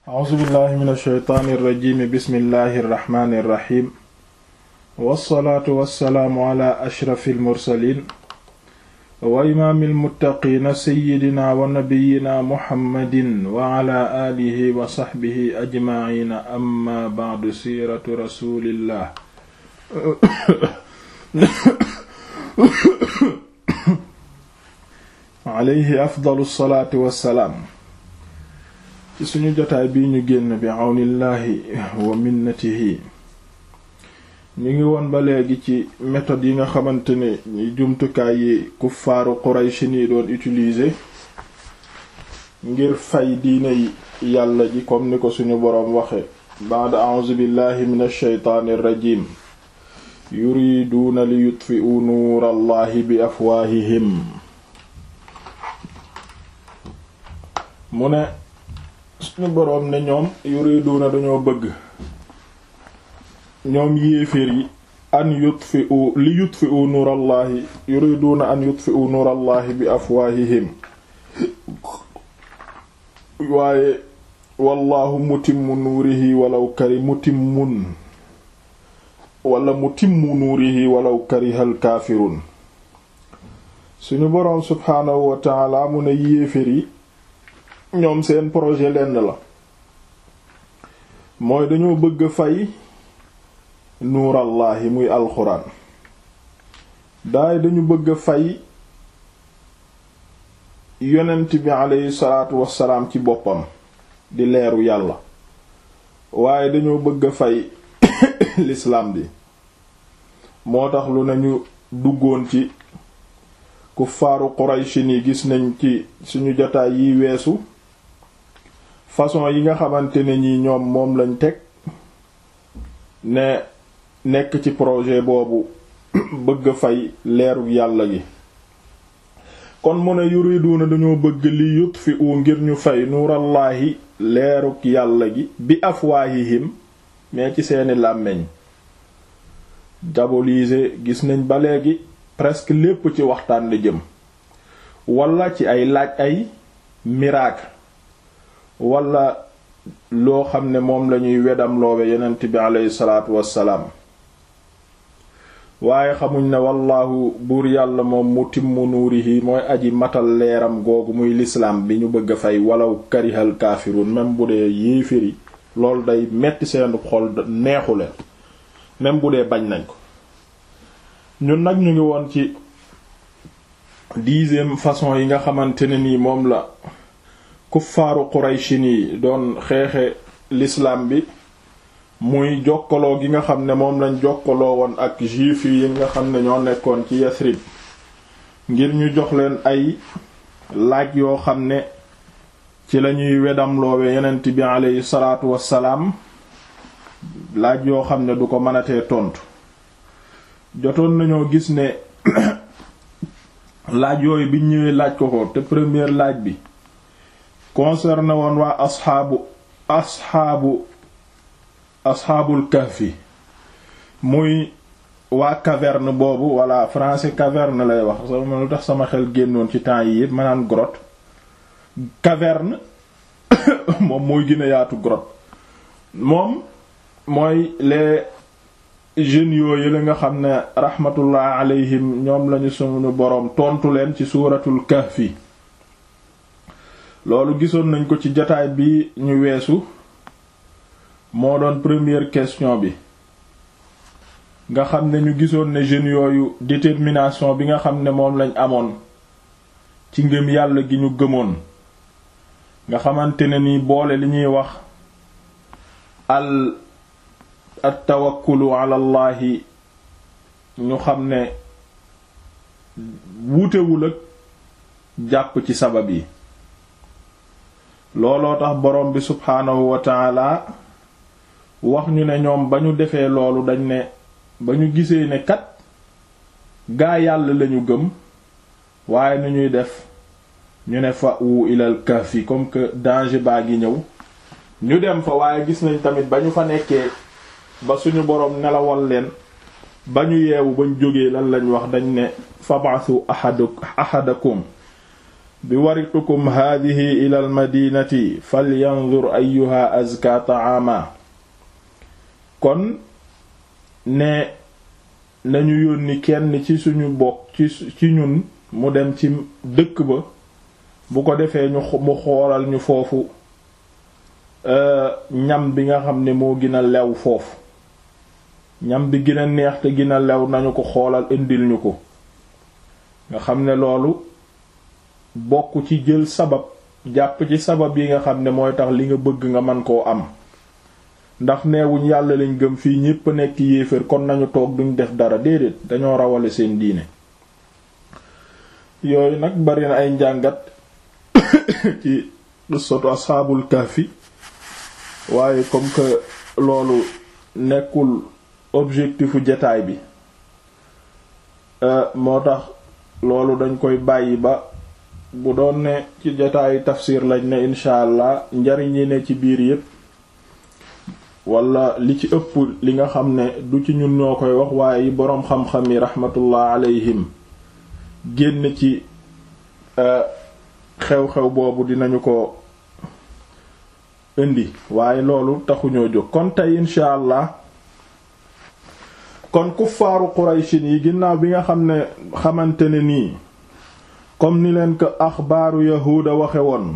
a'uuzu billahi min alsheytaani irrajimi bismillahi irrahmani irrahim wassalaatu wassalaamu ala ashrafi almursalin wa imaami almuttaqiina seyidina wa nabiyina muhammadin wa ala aalihi wa saxbihi ajmaciina amma bacdu siiratu rasulillah alayhi afdalu salaatu wassalaam ci suñu jotaay bii ñu génn bi àwnillaahi wa minnatihi ñu ngi woon ba léegi ci méthode yi nga xamante ne ñi jumtukaay yi kuffaaru Quraysh ni doon utiliser ngir fay diine yàlla ji comme ni ko suñu boroom waxe ba'da a'uuzu billahi minash shaytaanir rajiim yuriduuna li yutfi'u nuurallahi bi afwaahihim mu ne suñu boroom ne ñoom yuriduuna dañoo bëgg ñoom yéeféer yi an yutfi'u li yutfi'u nuurallahi yuriduuna an yutfi'u nuurallahi bi afwaahihim waaye wallahu mutimmu nuurihi walaw kari mutimmun wala mutimmu nuurihi walaw karihal kaafirun suñu boroom subhaanahu wa ta'ala mu ne yéeféer yi ñoom seen projet lenn la mooy dañoo bëgg fay nuurallaahi muy alxuraan daay dañu bëgg fay yonent bi aleyhi salaatu wassalaam ci boppam di leeru yàlla waaye dañoo bëgg fay lislaam bi moo tax lu nañu duggoon ci kuffaaru Qurayshi ni gis nañ ci suñu jotaay yi weesu façon yi nga xamante ne ñi ñoom moom lañ teg ne nekk ci projet boobu bëgg fay leeru yàlla gi kon mu ne yuriduna dañoo bëgg li yutfi'u ngir ñu fay nuurallaahi leeruk yàlla gi bi afwaahihim mais ci seeni làmmeñ diaboliser gis nañ ba léegi presque lépp ci waxtaan la jëm wala ci ay laaj ay miracle wala loo xam ne moom lañuy wedam loowe yonent bi aleyhi salaatu wassalaam waaye xamuñ ne wallaahu buur yàlla moom mutimmu nuurihi mooy aji matal leeram googu muy lislaam bi ñu bëgg a fay walaw karihal kaafirun même bu dee yéeféri loolu day metti seen xol neexu leen même bu dee bañ nañ ko ñun nag ñu ngi woon ci dixième façon yi nga xamante ne nii moom la kuffaaru Qurayshi yi doon xeexe l'islam bi muy jokkaloo gi nga xam ne moom lañ jokkaloo woon ak juif yi nga xam ne ñoo nekkoon ci Yasrib ngir ñu jox leen ay laaj yoo xam ne ci lañuy wedam loowe yonent bi aleyhi salaatu wassalaam laaj yoo xam ne du ko mënatee tontu jotoon nañoo gis ne laaj yooyu biñ ñëwee laaj ko ko te première laaj bi concerné woon waa asxaabu asxaabu asxaabul kahfi muy waa caverne boobu walla français caverne lay wax sama lu tax sama xel génnoon ci temps yi yépp ma naan grotte caverne moom mooy gën a yaatu grotte moom mooy les jeunes yooyu la nga xam ne rahmatullah alayhim ñoom lañu sunu boroom tontu leen ci suuratul kahfi loolu gisoon nañ ko ci jataay bi ñu weesu moo doon première question bi nga xam ne ñu gisoon ne jeunes yooyu détermination bi nga xam ne moom lañ amoon ci ngëm yàlla gi ñu gëmoon nga xamante ne ni boole li ñuy wax al at tawakkulu ala llahi ñu xam ne wuutewul ak jàpp ci sabab yi looloo tax borom bi subhaanahu wa taala wax ñu ne ñoom ba ñu defee loolu dañ ne ba ñu gisee ne kat gaa yàlla lañu gëm waaye nu ñuy def ñu ne fa wu ilal kahfi comme que danger baa ngi ñëw ñu dem fa waaye gis nañ tamit ba ñu fa nekkee ba suñu boroom nelawal leen ba ñu yeewu bañ jógee lan lañ wax dañ ne fab'athu ahadu ahadakum bi waritukum haadihi ila almadinati falyanzur ayuha azka taama kon ne nañu yónni kenn ci suñu bokk ci ci ñun mu dem ci dëkk ba bu ko defee ñu mu xoolal ñu foofu ñam bi nga xam ne moo gën a lew foofu ñam bi gën a neex te gën a lew nañu ko xoolal indil ñu ko nga xam ne loolu bokk ci jël sabab jàpp ci sabab yi nga xam ne mooy tax li nga bëgg nga mën koo am ndax neewuñ yàlla lañ gëm fii ñépp nekk yéeféer kon nañu toog duñ def dara déedéet dañoo rawale seen diine yooyu nag bari na ay njàngat ci soto asxaabul kahfi waaye comme que loolu nekkul objectifu jataay bi moo tax loolu dañ koy bàyyi ba bu doon ne ci jataayu tafsir lañ ne incha allah njariñ yi ne ci biir yépp wala li ci ëpp li nga xam ne du ci ñun ñoo koy wax waaye yi boroom xam-xam yi rahmatullah alayhim génn ci xew-xew boobu dinañu ko indi waaye loolu taxuñoo jóg kon tey incha allah kon kuffaaru qurayshin yi ginnaaw bi nga xam ne xamante ne nii comme ni leen ko axbaaru yahuuda waxe woon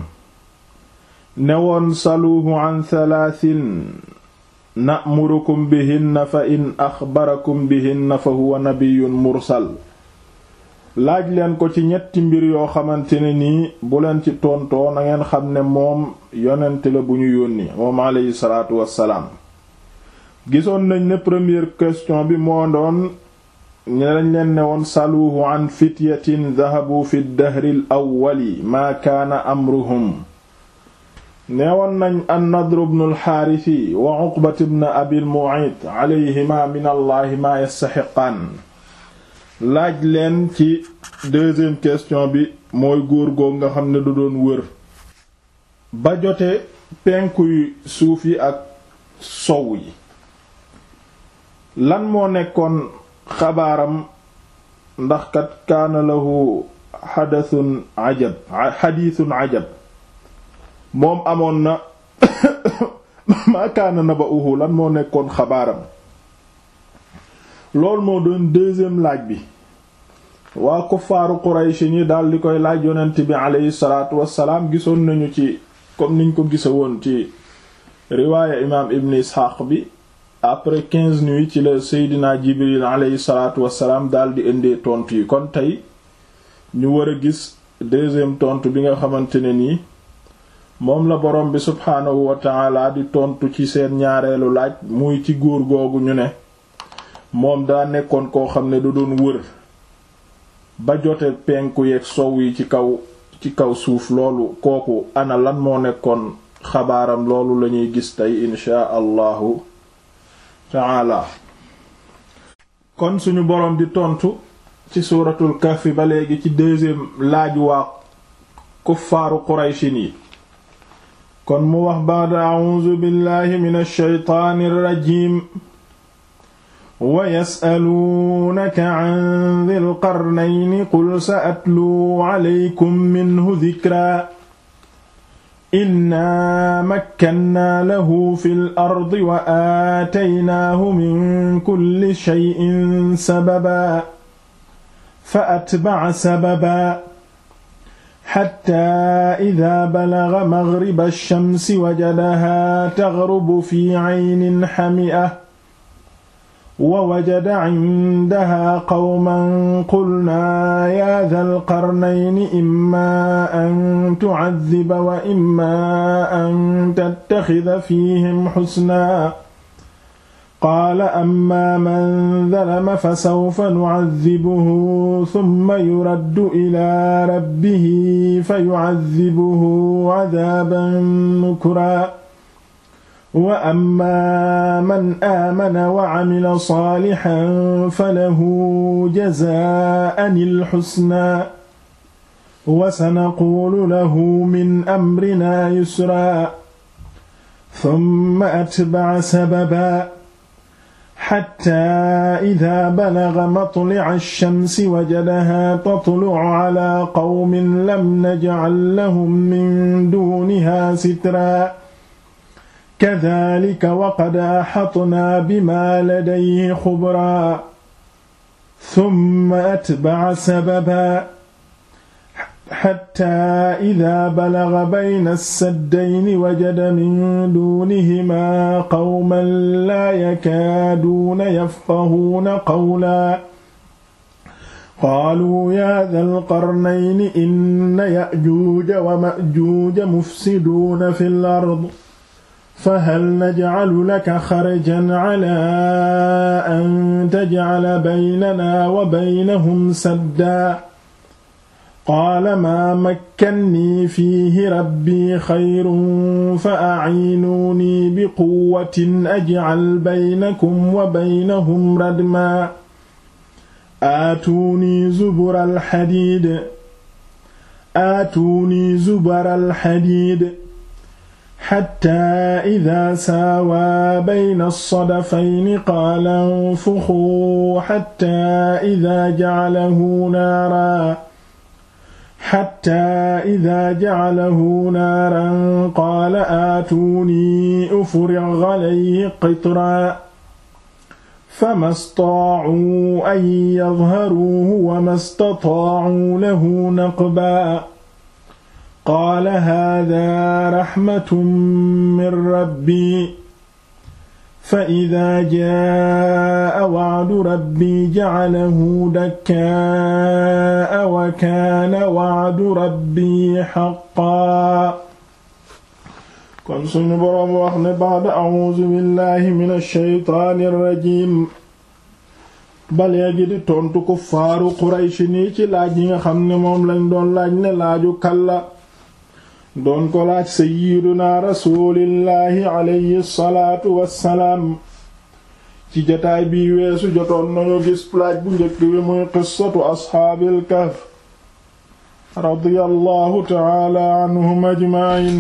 ne woon saluuhu an thalathin na'murukum bihinna fa in axbarakum bihinna fa huwa nabiyyun mursal laaj leen ko ci ñetti mbir yoo xamante ne nii bu leen ci tontoo na ngeen xam ne moom yonent la bu ñu yónni moom aleyhi salaatu wassalaam gisoon nañ ne première question bi moo doon ñe lañ leen ne woon saluuhu an fityatin dahabu fi dahril awwali maa kaana amruhum neewoon nañ an nadr ibn alxaarisi wa uqbat ibn abil mu'ayt alayhima min allahi maa yastaxiqaan laaj leen ci deuxième question bi mooy góor goog nga xam ne du doon wër ba jote penkuy suuf yi ak sow yi lan moo nekkoon xabaaram ndax kat kaana lahu xadathun ajab xadiithun ajab moom amoon na maa kaana naba'uhu lan moo nekkoon xabaaram loolu moo doon deuxième laaj bi waa kuffaaru Quraysh ñi daal di koy laaj yonent bi aleyhi salaatu wassalaam gisoon nañu ci comme niñ ko gisa woon ci riwaaya imaam ibn Isxaaq bi après quinze nuits ci la Seydina Jibril aleyhi salaatu wassalaam daal di indee tontu yi kon tey ñu war a gis deuxième tontu bi nga xamante ne nii moom la borom bi subhaanahu wa taala di tontu ci seen ñaareelu laaj muy ci góor googu ñu ne moom daa nekkoon koo xam ne du doon wër ba jote penku yeeg sow yi ci kaw ci kaw suuf loolu kooku ana lan moo nekkoon xabaaram loolu lañuy gis tey inshaa allahu taala kon suñu boroom di tontu ci suuratul kahfi ba léegi ci deuxième laaj waa kuffaaru qurayshin yi kon mu wax baada a'uuzu billahi minash shaytaanir rajiim wa yas'aluunaka an dhil qarnayni qul sa'atluu alaykum minhu dhikraa inna makkannaa lahu fil ardi wa aataynaahu min kulli shay'in sababaa fa atba'a sababaa xatta idaa balaga maghriba shamsi wajadahaa taghrubu fi 'aynin hami'a wa wajada cindaha qawman qulnaa yaa dhal qarnayni immaa an tucaddiba wa immaa an tattaxida fiihim xusnaa qaala ammaa man zalama fasawfa nucaddibuhu summa yuraddu ilaa rabbihi fayucaddibuhu cadaaban nukraa wa amma man aamana wa camila saalixan falahu jazaa'an alxusnaa wa sanaquulu lahu min amrinaa yusraa summa atbaca sababaa xatta ida balaga matlica alchamsi wajadaha tatlucu cala qawmin lam najcal lahum min duniha sitra kadalika waqad axatnaa bima ladayhi xubra summa atbaca sababa xatta ida balaga bayna alsaddayni wajada min duunihimaa qawman laa yakaaduuna yafqahuuna qawla qaaluu yaa dal qarnayni inna ya'juuja wa ma'juuja mufsiduuna fil ard fahal najcalu laka xarjan calaa an tajcala baynanaa wa baynahum saddaa qaala maa makkannii fiihi rabbii xayrun fa aciinuunii biquwwatin ajcal baynakum wa baynahum radmaa aatuunii zubura alxadiid aatuunii zubara alxadiid xattaa idaa saawaa bayna alsadafayni qaala anfuxuu xattaa idaa jacalahu naaraa xataa idaa jacalahu naaran qaala aatuunii ufriq calayhi qitran fama staacuu an yadharuuhu wama stataacuu lahu naqbaa qaala haadaa raxmatun min rabbii فإذا جاء وعد ربي جعله دكاء وكان وعد ربي حقا kon suñu boroom wax ne ba'da a'uuzu billahi mina shaytaani rajiim ba léegi di tontu kuffaaru Quraysh nii ci laaj yi nga xam ne moom lañ doon laaj ne laaju kalla doon ko laaj sayyiduna rasulillahi alayhi salaatu wassalaam ci jotaay bi weesu jotoon nañu gis laaj bu njëkk bi muy qissatu asxaabil kahf radiyallahu ta'ala anhum ajma'in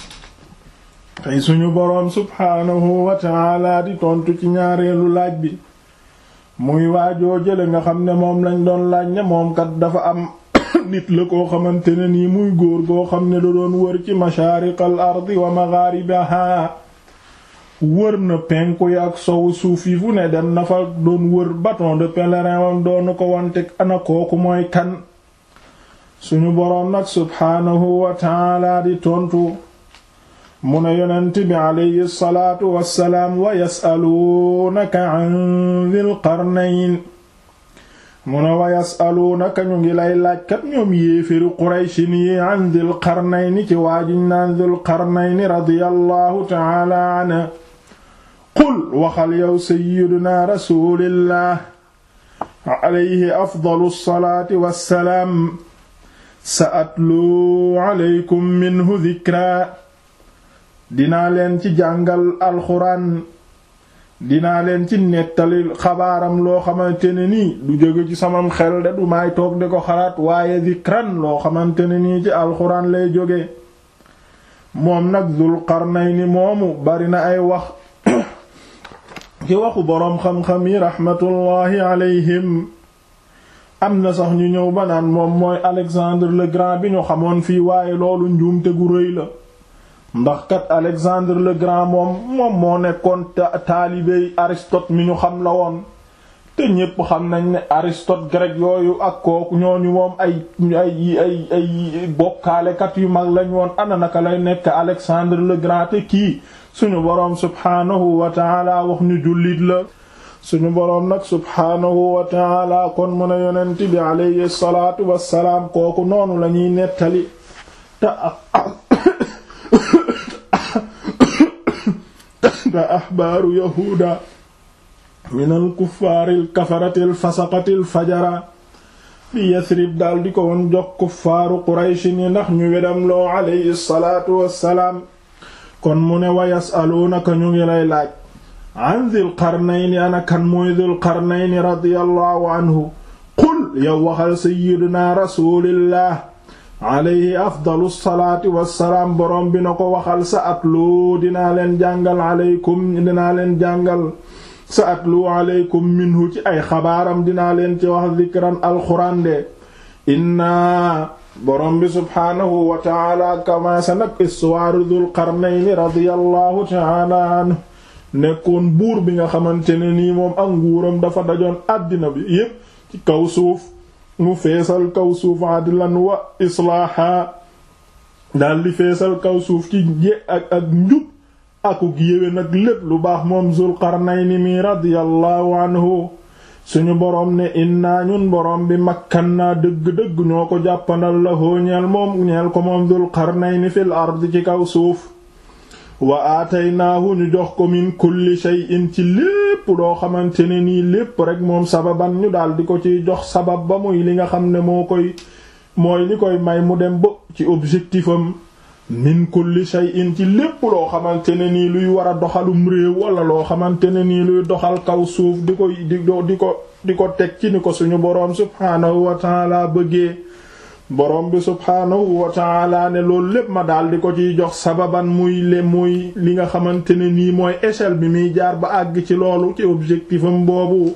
tey suñu boroom subhaanahu wa ta'ala di tontu ci ñaareelu laaj bi muy waajoo jële nga xam ne moom lañ doon laaj ne moom kat dafa am nit la koo xamante ne nii muy góor goo xam ne da doon wër ci mashaariqal ardi wa magharibaha wër na penku yi ak sowu suuf yi fu ne dem na fa doon wër bâton de pèlerin wam doon ko wante ana kooku mooy kan suñu boroom nag subhaanahu wa taala di tontu mu ne yonent bi alayhi salaatu wassalaam wa yasaluunaka an dhil qarnayn mu ne wa yasaluunaka ñu ngi lay laajkat ñoom yéeféru qurayshin yi an dhil qarnayni ci waajiñ naan dhil qarnayni radiyallahu ta'ala anhu qul waxal yow sayyiduna rasulillah alayhi afdalu salaati wassalaam sa atlu alaykum minhu dhikra dinaa leen ci jàngal alxuraan dinaa leen ci nettali xabaaram loo xamante ne nii du jóge ci samam xel de du may toog di ko xalaat waaye zikran loo xamante ne nii ci alxuraan lay jóge moom nag Dul Qarnayni moomu bari na ay wax ci waxu boroom xam-xam yi raxmatullaahi alayhim am na sax ñu ñëw ba naan moom mooy Alexandre le Grand bi ñu xamoon fii waaye loolu njuumte gu rëy la ndax kat Alexandre le Grand moom moom moo nekkoon taalibey Aristote mi ñu xam la woon te ñépp xam nañ ne Aristote grec yooyu ak kooku ñooñu moom ay ay ay ay bokkaalekat yu mag lañ woon ana naka lay nekk Alexandre le Grand te kii suñu boroom subhaanahu wa taala wax ñu jullit la suñu boroom nag subhaanahu wa taala kon mu ne yonent bi alayhi salaatu wassalaam kooku noonu la ñuy nettali te te axbaaru yahuuda min al kuffaari al kafarati al fasaqati al fajara bi yasrib daal di ko woon jox kuffaaru qurayshi ni ndax ñu wedam loo alayhi salaatu wassalaam kon mu ne wa yasaluunaka ñu ngi lay laaj an dhil qarnayni ana kan mooy dhil qarnayni radiyallahu anhu qul yow waxal sayyiduna rasulillah alayhi afdalu salaati wassalaam boroom bi na ko waxal sa atlu dinaa leen jàngal aleykum dinaa leen jàngal sa atlu aleykum minhu ci ay xabaaram dinaa leen ci wax zikran alxuraan de inna borom bi subhaanahu wa taala commencé nag histoire Dul Qarnayni radiyallahu taala anhu nekkoon buur bi nga xamante ne nii moom ak nguuram dafa dajoon àddina bi yépp ci kaw suuf mu feesal kaw suuf adlan wa islaaha daldi feesal kaw suuf ci je ak ak njub akuk yéwén nag lépp lu baax moom Zul Qarnayni mi radiyallahu anhu suñu boroom ne inna ñun boroom bi makkan naa dëgg-dëgg ñoo ko jàppandal la hoo ñeel moom ñeel ko moom Dul Qarnayni fil ard ci kaw suuf wa aataynaahu ñu jox ko min kulli shay'in ci lépp loo xamante ne nii lépp rek moom sababan ñu daal di ko ciy jox sabab ba muy li nga xam ne moo koy mooy li koy may mu dem ba ci objectifam min kulli shay'in ci lépp loo xamante ne nii luy war a doxalum réew wala loo xamante ne nii luy doxal kaw suuf di ko di di ko di ko teg ci ni ko suñu boroom subhaanahu wa ta'ala bëggee borom bi subhaanahu wa ta'ala ne loolu lépp ma daal di ko ciy jox sababan muy le muy li nga xamante ne nii mooy échelle bi muy jaar ba àgg ci loolu ci objectifam boobu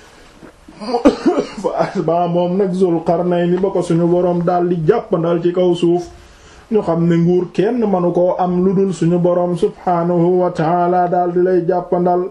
ba moom nag Zul Qarnayni ba ko suñu boroom daal di jàppandal ci kaw suuf ñu xam ne nguur kenn mënu koo am lu dul suñu boroom subhaanahu wa ta'ala daal di lay jàppandal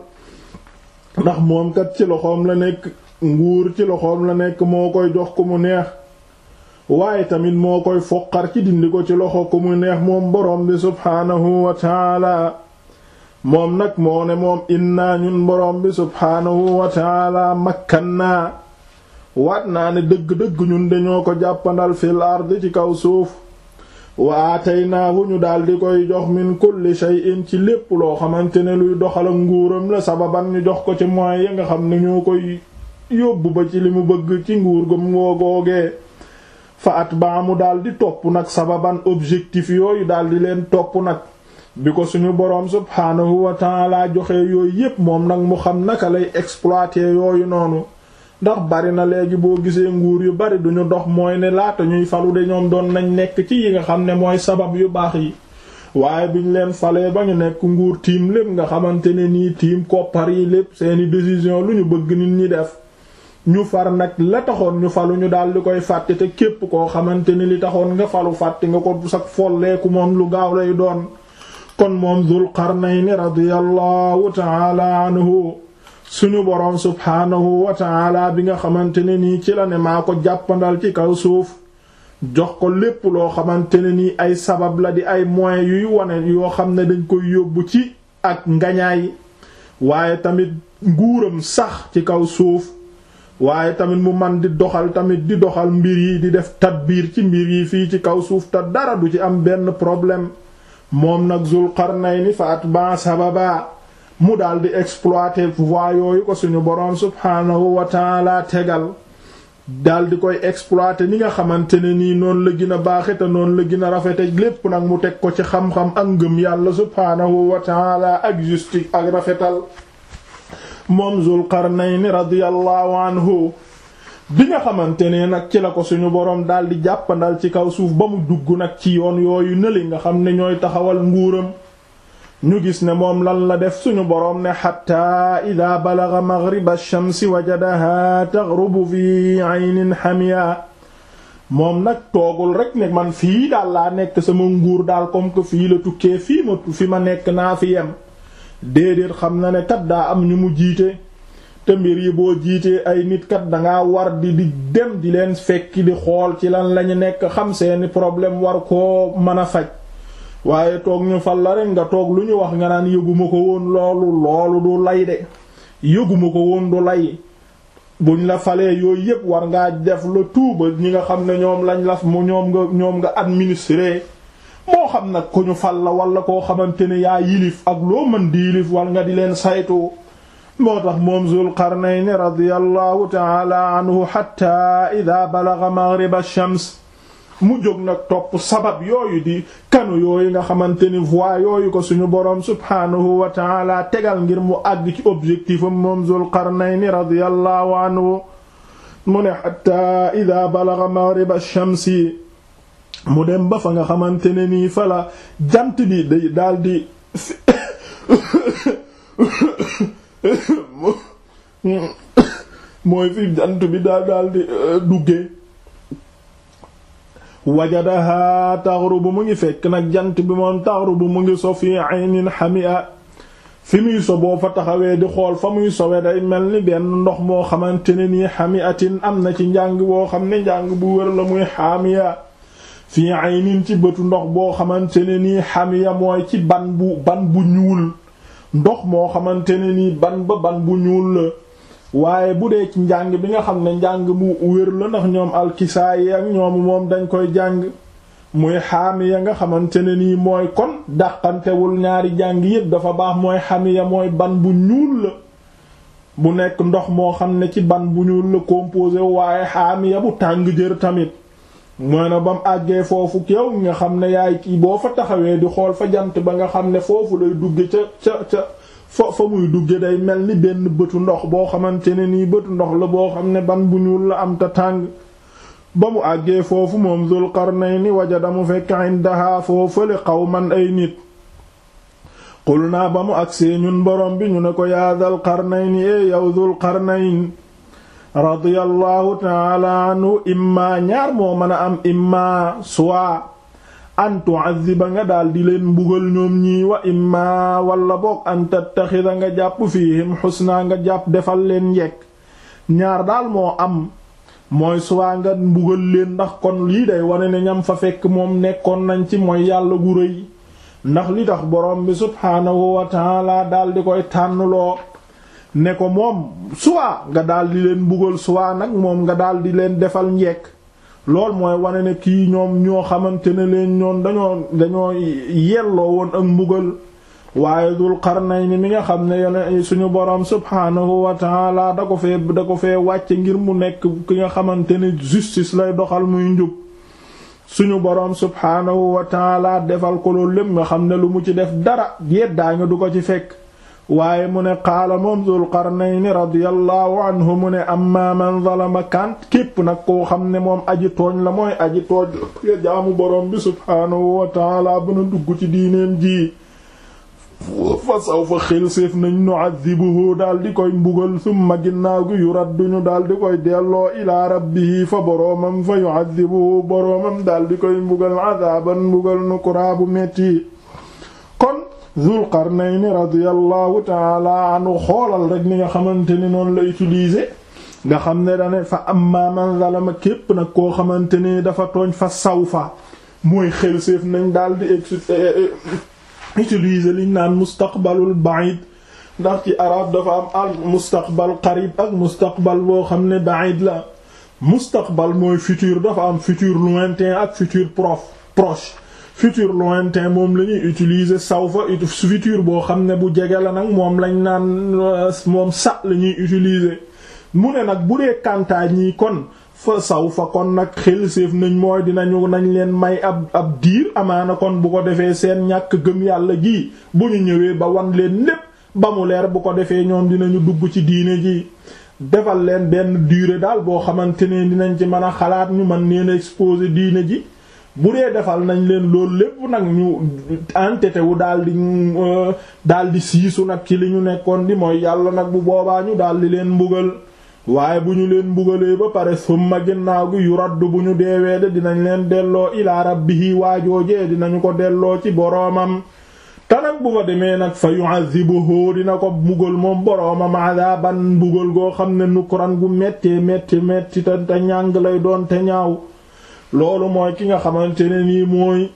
ndax moom kat ci loxoom la nekk nguur ci loxoom la nekk moo koy jox ku mu neex waaye tamit moo koy foqar ci dindi ko ci loxo ku mu neex moom boroom bi subhaanahu wa ta'ala moom nag moo ne moom innaa ñun boroom bi subhaanahu wa ta'ala makkannaa waat naa ne dëgg-dëgg ñun dañoo ko jàppandal fil ard ci kaw suuf wa aataynaahu ñu daldi koy jox min kulli shay'in ci lépp loo xamante ne luy doxal ak nguuram la sababan ñu jox ko ci moyens yi nga xam ne ñoo koy yóbbu ba ci li mu bëgg ci nguur gam ngoo googee fa at baa mu daldi topp nag sababan objectif yooyu daldi leen topp nag bi ko suñu boroom subhaanahu wa ta'ala joxe yooyu yépp moom nag mu xam naka lay exploiter yooyu noonu ndax bari na léegi boo gisee nguur yu bari duñu dox mooy ne laata ñuy falu de ñoom doon nañ nekk ci yi nga xam ne mooy sabab yu baax yi waaye biñ leen falee ba ñu nekk nguur tiim lépp nga xamante ne nii tiim koppar yi lépp seeni décision lu ñu bëgg nit ñi def ñu far nag la taxoon ñu falu ñu daal di koy fàtte te képp koo xamante ni li taxoon nga falu fàtte nga ko sax folleeku moom lu gaaw lay doon kon moom Dul Qarnayni radiyallahu ta'ala anhu suñu boroom subhaanahu wa ta'ala bi nga xamante ne nii ci la ne maa ko jàppandal ci kaw suuf jox ko lépp loo xamante ne nii ay sabab la di ay moyens yuy wane yoo xam ne dañ koy yóbbu ci ak ngañaay waaye tamit nguuram sax ci kaw suuf waaye tamit mu man di doxal tamit di doxal mbir yi di def tadbiir ci mbir yi fii ci kaw suuf te dara du ci am benn problème moom nag Zul Qarnayni fa atba sababa mu daal di exploiter voies yooyu ko suñu boroom subhaanahu wa taala tegal daal di koy exploiter ni nga xamante ne nii noonu la gën a baaxe te noonu la gën a rafete lépp nag mu teg ko ci xam-xam ak ngëm yàlla subhaanahu wa taala ak justice ak rafetal moom Zul Qarnayni radiyallahu anhu bi nga xamante ne nag ci la ko suñu boroom daal di jàppandal ci kaw suuf ba mu dugg nag ci yoon yooyu nëli nga xam ne ñooy taxawal nguuram ñu gis ne moom lan la def suñu boroom ne xatta ida balaga maghriba ash-shamsi wajadaha taghrubu fi aynin hamiya moom nag toogul rek ne man fii daal laa nekk sama nguur daal comme que fii la tukkee fii ma fi ma nekk naa fi yem déedéet xam na ne kat daa am ñu mu jiite te mbir yi boo jiitee ay nit kat dangaa war di di dem di leen fekki di xool ci lan lañu nekk xam seeni problème war koo mën a faj waaye toog ñu fal la rek nga toog lu ñu wax nga naan yëguma ko woon loolu loolu du lay de yëguma ko woon du lay buñ la falee yooyu yépp war ngaa def la tuuba ñi nga xam ne ñoom lañ la mu ñoom nga ñoom nga administrer moo xam nag ku ñu fal la wala koo xamante ne yaa yilif ak loo mën di yilif war nga di leen saytu moo tax moom Zul Qarnayni radiyallahu ta'ala anhu hatta idha balagha maghrib ash-shams mu jóg nag topp sabab yooyu di kanu yooyu nga xamante ni voie yooyu ko suñu boroom subhaanahu wa ta'ala tegal ngir mu àgg ci objectif am moom Zul Qarnayni radiyallahu anhu mu ne hatta idha balagha maghrib ash-shamsi mu dem ba fa nga xamante ne nii fa la jant bi day daldi mooy fi jant bi daal daal di duggee wajadaha taghrubu mu ngi fekk nag jant bi moom taghrubu mu ngi so fi aynin hamia fi muy so boo fa taxawee di xool fa muy sowe day mel ni benn ndox moo xamante ne nii hamiatin am na ci njàng boo xam ne njàng bu wër la muy hamiya fi aynin ci bëtu ndox boo xamante ne nii hamiya mooy ci ban bu ban bu ñuul ndox moo xamante ne nii ban ba ban bu ñuul la waaye bu dee ci njàng bi nga xam ne njàng mu wér la ndax ñoom alkisaayi ak ñoom moom dañ koy jàng muy xaamiya nga xamante ne nii mooy kon dàqantewul ñaari jàng yépp dafa baax mooy xamiya mooy ban bu ñuul la bu nekk ndox moo xam ne ci ban bu ñuul la composé waaye xaamiya bu tàng jër tamit mooy na ba mu àggee foofu yow nga xam ne yaay kii boo fa taxawee di xool fa jant ba nga xam ne foofu lay dugge ca ca ca fa fa muy dugge day mel ni benn bëtu ndox boo xamante ne nii bëtu ndox la boo xam ne ban bu ñuul la am ta tàng ba mu àggee foofu moom Zul Qarnayni wajada mu fekk indaha foofale qawman ay nit qul naa ba mu agsee ñun borom bi ñu ne ko yaa Zul Qarnayni e yow Zul Qarnayn radiyallahu taala anhu imma ñaar moo mën a am imma soit an tu'azziba nga daal di leen mbugal ñoom ñii wa imma wala boog an tattaxida nga jàpp fiihim xusna nga jàpp defal leen njekk ñaar daal moo am mooy soit nga mbugal leen ndax kon lii day wane ne ñam fa fekk moom nekkoon nañ ci mooy yàlla gu rëy ndax li tax borom bi subhaanahu wa taala daal di koy tànnloo ne ko moom soit nga daal di leen mbugal soit nag moom nga daal di leen defal njekk lool mooy wane ne kii ñoom ñoo xamante ne leen ñoon dañoo dañoo yelloo woon ak mbugal waaye Dul Qarnayni mi nga xam ne yone suñu boroom subhaanahu wa taala da ko fee da ko fee wàcce ngir mu nekk ki nga xamante ne justice lay doxal muy njub suñu boroom subhaanahu wa taala defal ko loolu lépp nga xam ne lu mu ci def dara yeddaa nga du ko ci fekk waaye mu ne qaala moom Dul Qarnayni radiyallahu anhu mu ne amma man zalama kant képp nag koo xam ne moom aji tooñ la mooy aji tooñ ya jaamu boroom bi subhaanahu wa taala bana dugg ci diineem ji fa saw fa xel séef nañ nu'adhibuhu daal di koy mbugal summa ginnaaw gi yuradduñu daal di koy delloo ilaa rabbihi fa boroomam fa yu'adhibuhu boroomam daal di koy mbugal adaaban mbugal nukuraa bu metti kon Zul Qarnayni radiyallahu taala anhu xoolal rek ni nga xamante ni noonu la utiliser nga xam ne dane fa amma man zalama képp nag koo xamante ni dafa tooñ fa sawfa mooy xel séef nañ daal di utiliser liñ naan mustaqbalul ba'id ndax ci arab dafa am al mustaqbal qarib ak mustaqbal boo xam ne ba'id la mustaqbal mooy futur dafa am futur lointain ak futur prof proche futur lointain moom la ñuy utiliser sawfa futur boo xam ne bu jege la nag moom lañ naan moom sa la ñuy utiliser mu ne nag bu dee kantaa ñii kon fa saw fa kon nag xel séef nañ mooy dinañu nañ leen may ab ab diir amaana kon bu ko defee seen ñàkk gëm yàlla gi bu ñu ñëwee ba wan leen lépp ba mu leer bu ko defee ñoom dinañu dugg ci diine ji defal leen benn durée daal boo xamante ne dinañ ci mën a xalaat ñu mën neen exposer diine ji bu dee defal nañ leen loolu lépp nag ñu entêté wu daal di daal di siisu nag ci li ñu nekkoon di mooy yàlla nag bu boobaa ñu daal di leen mbugal waaye bu ñu leen mbugalee ba pare summa ginnaaw gi yu raddu bu ñu deewee de dinañ leen delloo ilaa rabbihi waajoojee dinañu ko delloo ci boroomam te nag bu fa demee nag fa yu'adhibuhu dina ko mbugal moom boroomam adaban mbugal goo xam ne nukran gu mettee metti metti te te ñàng lay doon te ñaaw loolu mooy ki nga xamante ne nii mooy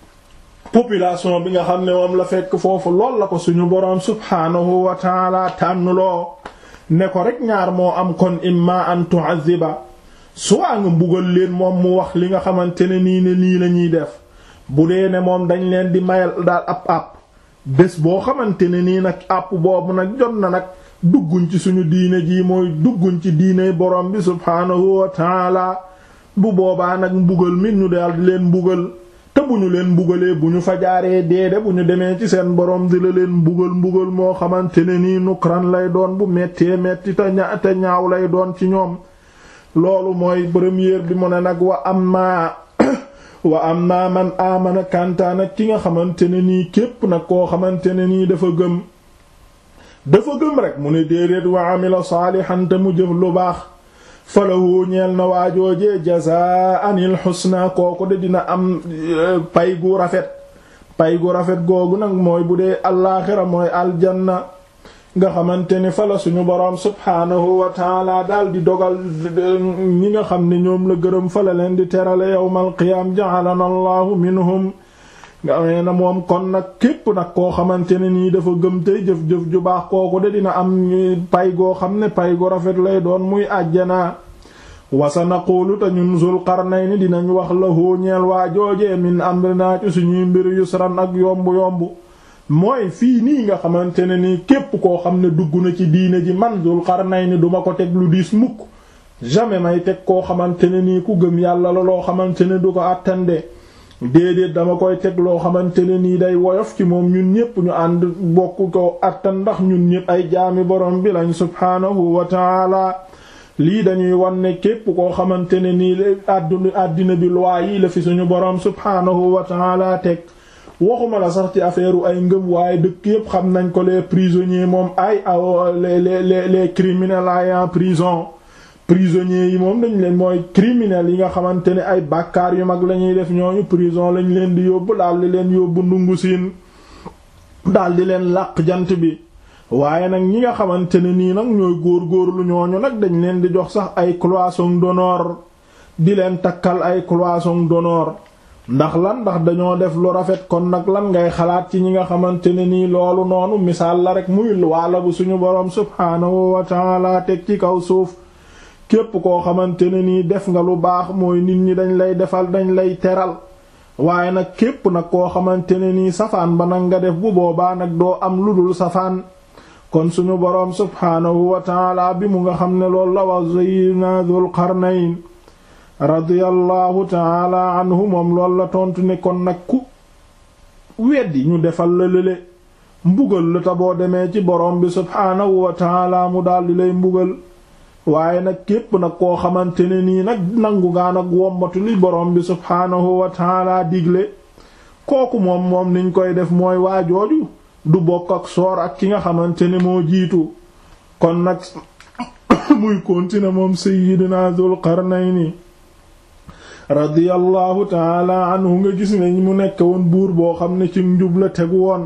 population bi nga xam ne moom la fekk foofu lool la ko suñu boroom subhaanahu wa taala tànnuloo ne ko rek ñaar moo am kon imma an tu'azziba soit nga mbugal leen moom mu wax li nga xamante ne nii ne nii la ñuy def bu dee ne moom dañ leen di mayal daal ab àpp bés boo xamante ne nii nag àpp boobu nag jot na nag dugguñ ci suñu diine ji mooy dugguñ ci diine borom bi subhaanahu wa taala bu boobaa nag mbugal mi ñu daal di leen mbugal te bu ñu leen mbugalee bu ñu fa jaaree deede bu ñu demee ci seen borom di la leen mbugal mbugal moo xamante ne nii nukran lay doon bu mettee metti te ña te ñaaw lay doon ci ñoom loolu mooy première bi mu ne nag wa amma wa amma man amana kantaan ak ki nga xamante ne nii képp nag koo xamante ne nii dafa gëm dafa gëm rek mu ne déedéet wa amila saalihan te mu jëf lu baax falahu ñeel na waajoojee jazaa'anil husna kooku de dina am pay gu rafet pay gu rafet googu nag mooy bu dee allaaxira mooy aljanna nga xamante ni fa la suñu boroom subhaanahu wa taala daal di dogal ñi nga xam ne ñoom la gërëm fa la leen di terale yawmal qiyaam ja'alana allahu minhum nga amee na moom kon nag képp nag koo xamante ne nii dafa gëm tey jëf-jëf ju baax kooku de dina am pay goo xam ne pay gu rafet lay doon muy àjjanaa wasa naqulu te ñun Zul Qarnayni dinañ wax la hóoñeel waa joojee min amrinaa ci suñuy mbir yusran ak yomb-yomb mooy fii nii nga xamante ne nii képp koo xam ne dugg na ci diine ji man Zul Qarnayni duma ko teg lu diis mukk jamais may teg koo xamante ne nii ku gëm yàlla la loo xamante ne du ko àttande déedéet dama koy teg loo xamante ne nii day woyof ci moom ñun ñépp ñu ànd bokk ko attan ndax ñun ñépp ay jaami borom bi lañ subhaanahu wa taala lii dañuy wan ne képp koo xamante ne nii àdduna àddina bi loi yi la fi suñu borom subhaanahu wa taala teg waxuma la sax ci affaire ay ngëm waaye dëkk yépp xam nañ ko les prisonniers moom ay aw les les les criminels ay en prison prisonniers yi moom dañ leen mooy criminels yi nga xamante ne ay bàkkaar yu mag la ñuy def ñooñu prison lañ leen di yóbbu daal di leen yóbbu ndungu siin daal di leen làq jant bi waaye nag ñi nga xamante ne nii nag ñooy góor-góorlu ñooñu nag dañ leen di jox sax ay cloison d'honneur di leen takkal ay cloison d'honneur ndax lan ndax dañoo def lu rafet kon nag lan ngay xalaat ci ñi nga xamante ne nii loolu noonu misaal la rek muy waala bu suñu boroom subhaanahu wa ta'ala teg ci kaw suuf képp koo xamante ne nii def nga lu baax mooy nit ñi dañ lay defal dañ lay teral waaye nag képp nag koo xamante ne nii safaan ba nag nga def bu boobaa nag doo am lu dul safaan kon suñu boroom subhaanahu wa taala bi mu nga xam ne loolu la wax sayyidina Dul Qarnayn radiyallahu taala anhu moom loolu la tontu ne kon nag ku weddi ñu defal la lële mbugal la ta boo demee ci boroom bi subhaanahu wa taala mu daldi lay mbugal waaye nag képp nag koo xamante ne nii nag nangu ngaa nag wombatu li borom bi subhaanahu wa taala digle kooku moom moom niñ koy def mooy waajooju du bokk ak soor ak ki nga xamante ne moo jiitu kon nag muy continuer moom sayyidina Dul Qarnayni radiyallahu taala anhu nga gis ne mu nekk woon buur boo xam ne ci njub la tegu woon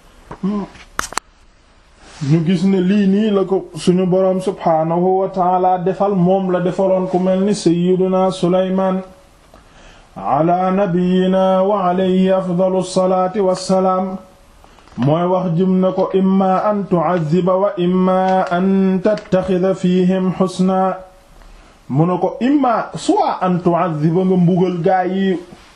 ñu gis ne lii nii la ko suñu boroom subhaanahu wa taala defal moom la defaloon ku mel ni sayyiduna Sulaymaan ala nabiyina wa alayhi afdalu salaati wassalaam mooy wax jëm na ko imma an tu'adhiba wa imma an tattaxida fihim xusna mu ne ko imma soit an tu'adhiba nga mbugal gaa yi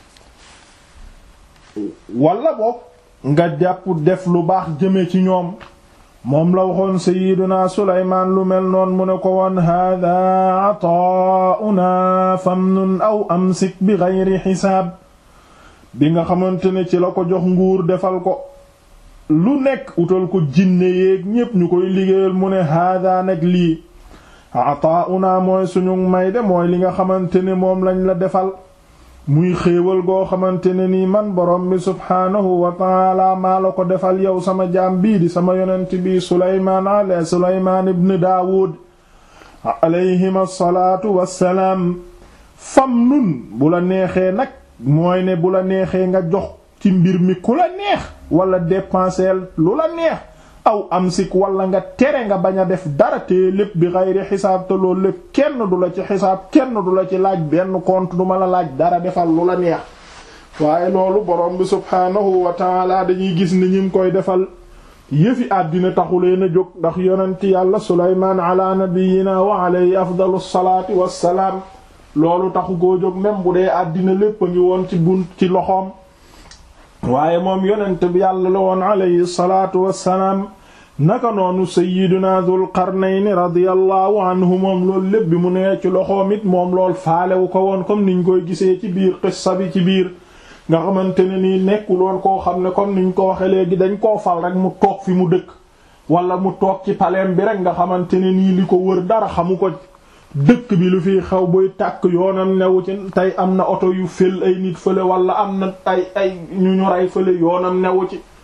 walla boog nga jàpp def lu baax jëme ci ñoom moom la waxoon sayiduna suleymaan lu mel noon mu ne ko woon hada ataa'una famnun aw amsik bi geyri xisaab bi nga xamante ne ci la ko jox nguur defal ko lu nekk utal ko jinne yéeg ñépp ñu koy liggéeyal mu ne hada nag lii ataa'una mooy suñu may de mooy li nga xamante ne moom lañ la defal muy xéewal goo xamante ne nii man borom bi subhaanahu wa taala maa la ko defal yow sama jaam bii di sama yonent bii suleymaan ale suleymaan ibn daawud alayhim assalaatu wassalaam fam nun bu la neexee nag mooy ne bu la neexee nga jox ci mbir mi ku la neex wala dépenser lu la neex aw amsik wala nga tere nga bañ a def dara te lépp bi xayri xisaab te loolu lépp kenn du la ci xisaab kenn du la ci laaj benn compte du ma la laaj dara defal lu la neex waaye loolu borom bi subhaanahu wa taala dañuy gis ni ñim koy defal yëfi àddina taxuleen a jóg ndax yonent yàlla suleymaan ala nabiyina wa alayhi afdalu salaati wassalaam loolu taxu koo jóg même bu dee àddina lépp a ngi woon ci bunt ci loxoom waaye moom yonent bi yàlla la woon alayhi salaatu wassalaam naka noonu sayyiduna Dul Qarnayni radiyallahu anhu moom loolu lépp bi mu nee ci loxoom it moom lool faalewu ko woon comme niñ koy gisee ci biir qissa bi ci biir nga xamante ne nii nekkul woon koo xam ne comme niñ ko waxe léegi dañ koo fal rek mu toog fi mu dëkk wala mu toog ci paleem bi rek nga xamante ne nii li ko wër dara xamu ko dëkk bi lu fiy xew buy tàkk yoonam newu ci tey am na oto yu fël ay nit fële wala am na ay ay ñu ñu rey fële yoonam newu ci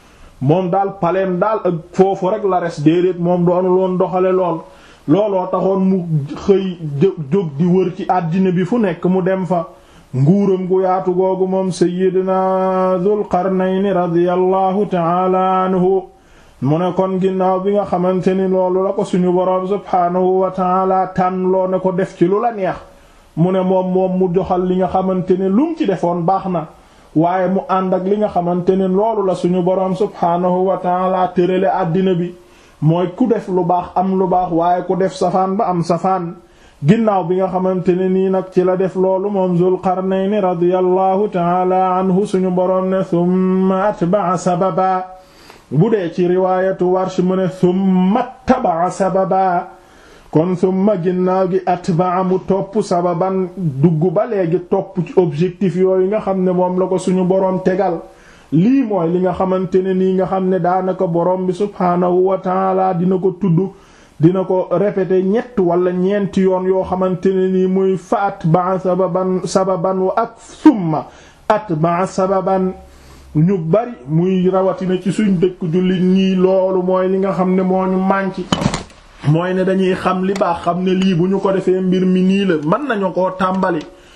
moom daal paleem daal ak foofu rek la res déedéet moom doonul woon doxale lool looloo taxoon mu xëy jóg di wër ci àddina bi fu nekk mu dem fa nguuram gu yaatu googu moom sayyidina Dul Qarnayni radiyallahu ta'ala anhu mu ne kon ginnaaw bi nga xamante ni loolu la ko suñu boroom subhaanahu wa ta'ala tànn loo ne ko def ci lu la neex mu ne moom moom mu joxal li nga xamante ne lu mu ci defoon baax na waaye mu ànd ak li nga xamante ne loolu la suñu boroom subhaanahu wa ta'ala tërale àddina bi mooy ku def lu baax am lu baax waaye ku def safaan ba am safaan ginnaaw bi nga xamante ne nii nag ci la def loolu moom Zul Qarnayni radiyallahu ta'ala anhu suñu boroom ne thumma atba'a sababa bu dee ci riwaayatu Warsh mu ne thumma taba'a sababa kon thumma ginnaaw gi atba'a mu topp sababan dugg ba léegi topp ci objectif yooyu nga xam ne moom la ko suñu boroom tegal lii mooy li nga xamante ne nii nga xam ne daanaka boroom bi subhaanahu wa ta'ala dina ko tudd dina ko répéter ñett wala ñeenti yoon yoo xamante ne nii muy fa atba'a sababan sababan wa ak summa atba'a sababan ñu bari muy rawatina ci suñ dëkk jullit ñii loolu mooy li nga xam ne moo ñu mànki mooy ne dañuy xam li baax xam ne lii bu ñu ko defee mbir mi nii la mën nañu koo tàmbali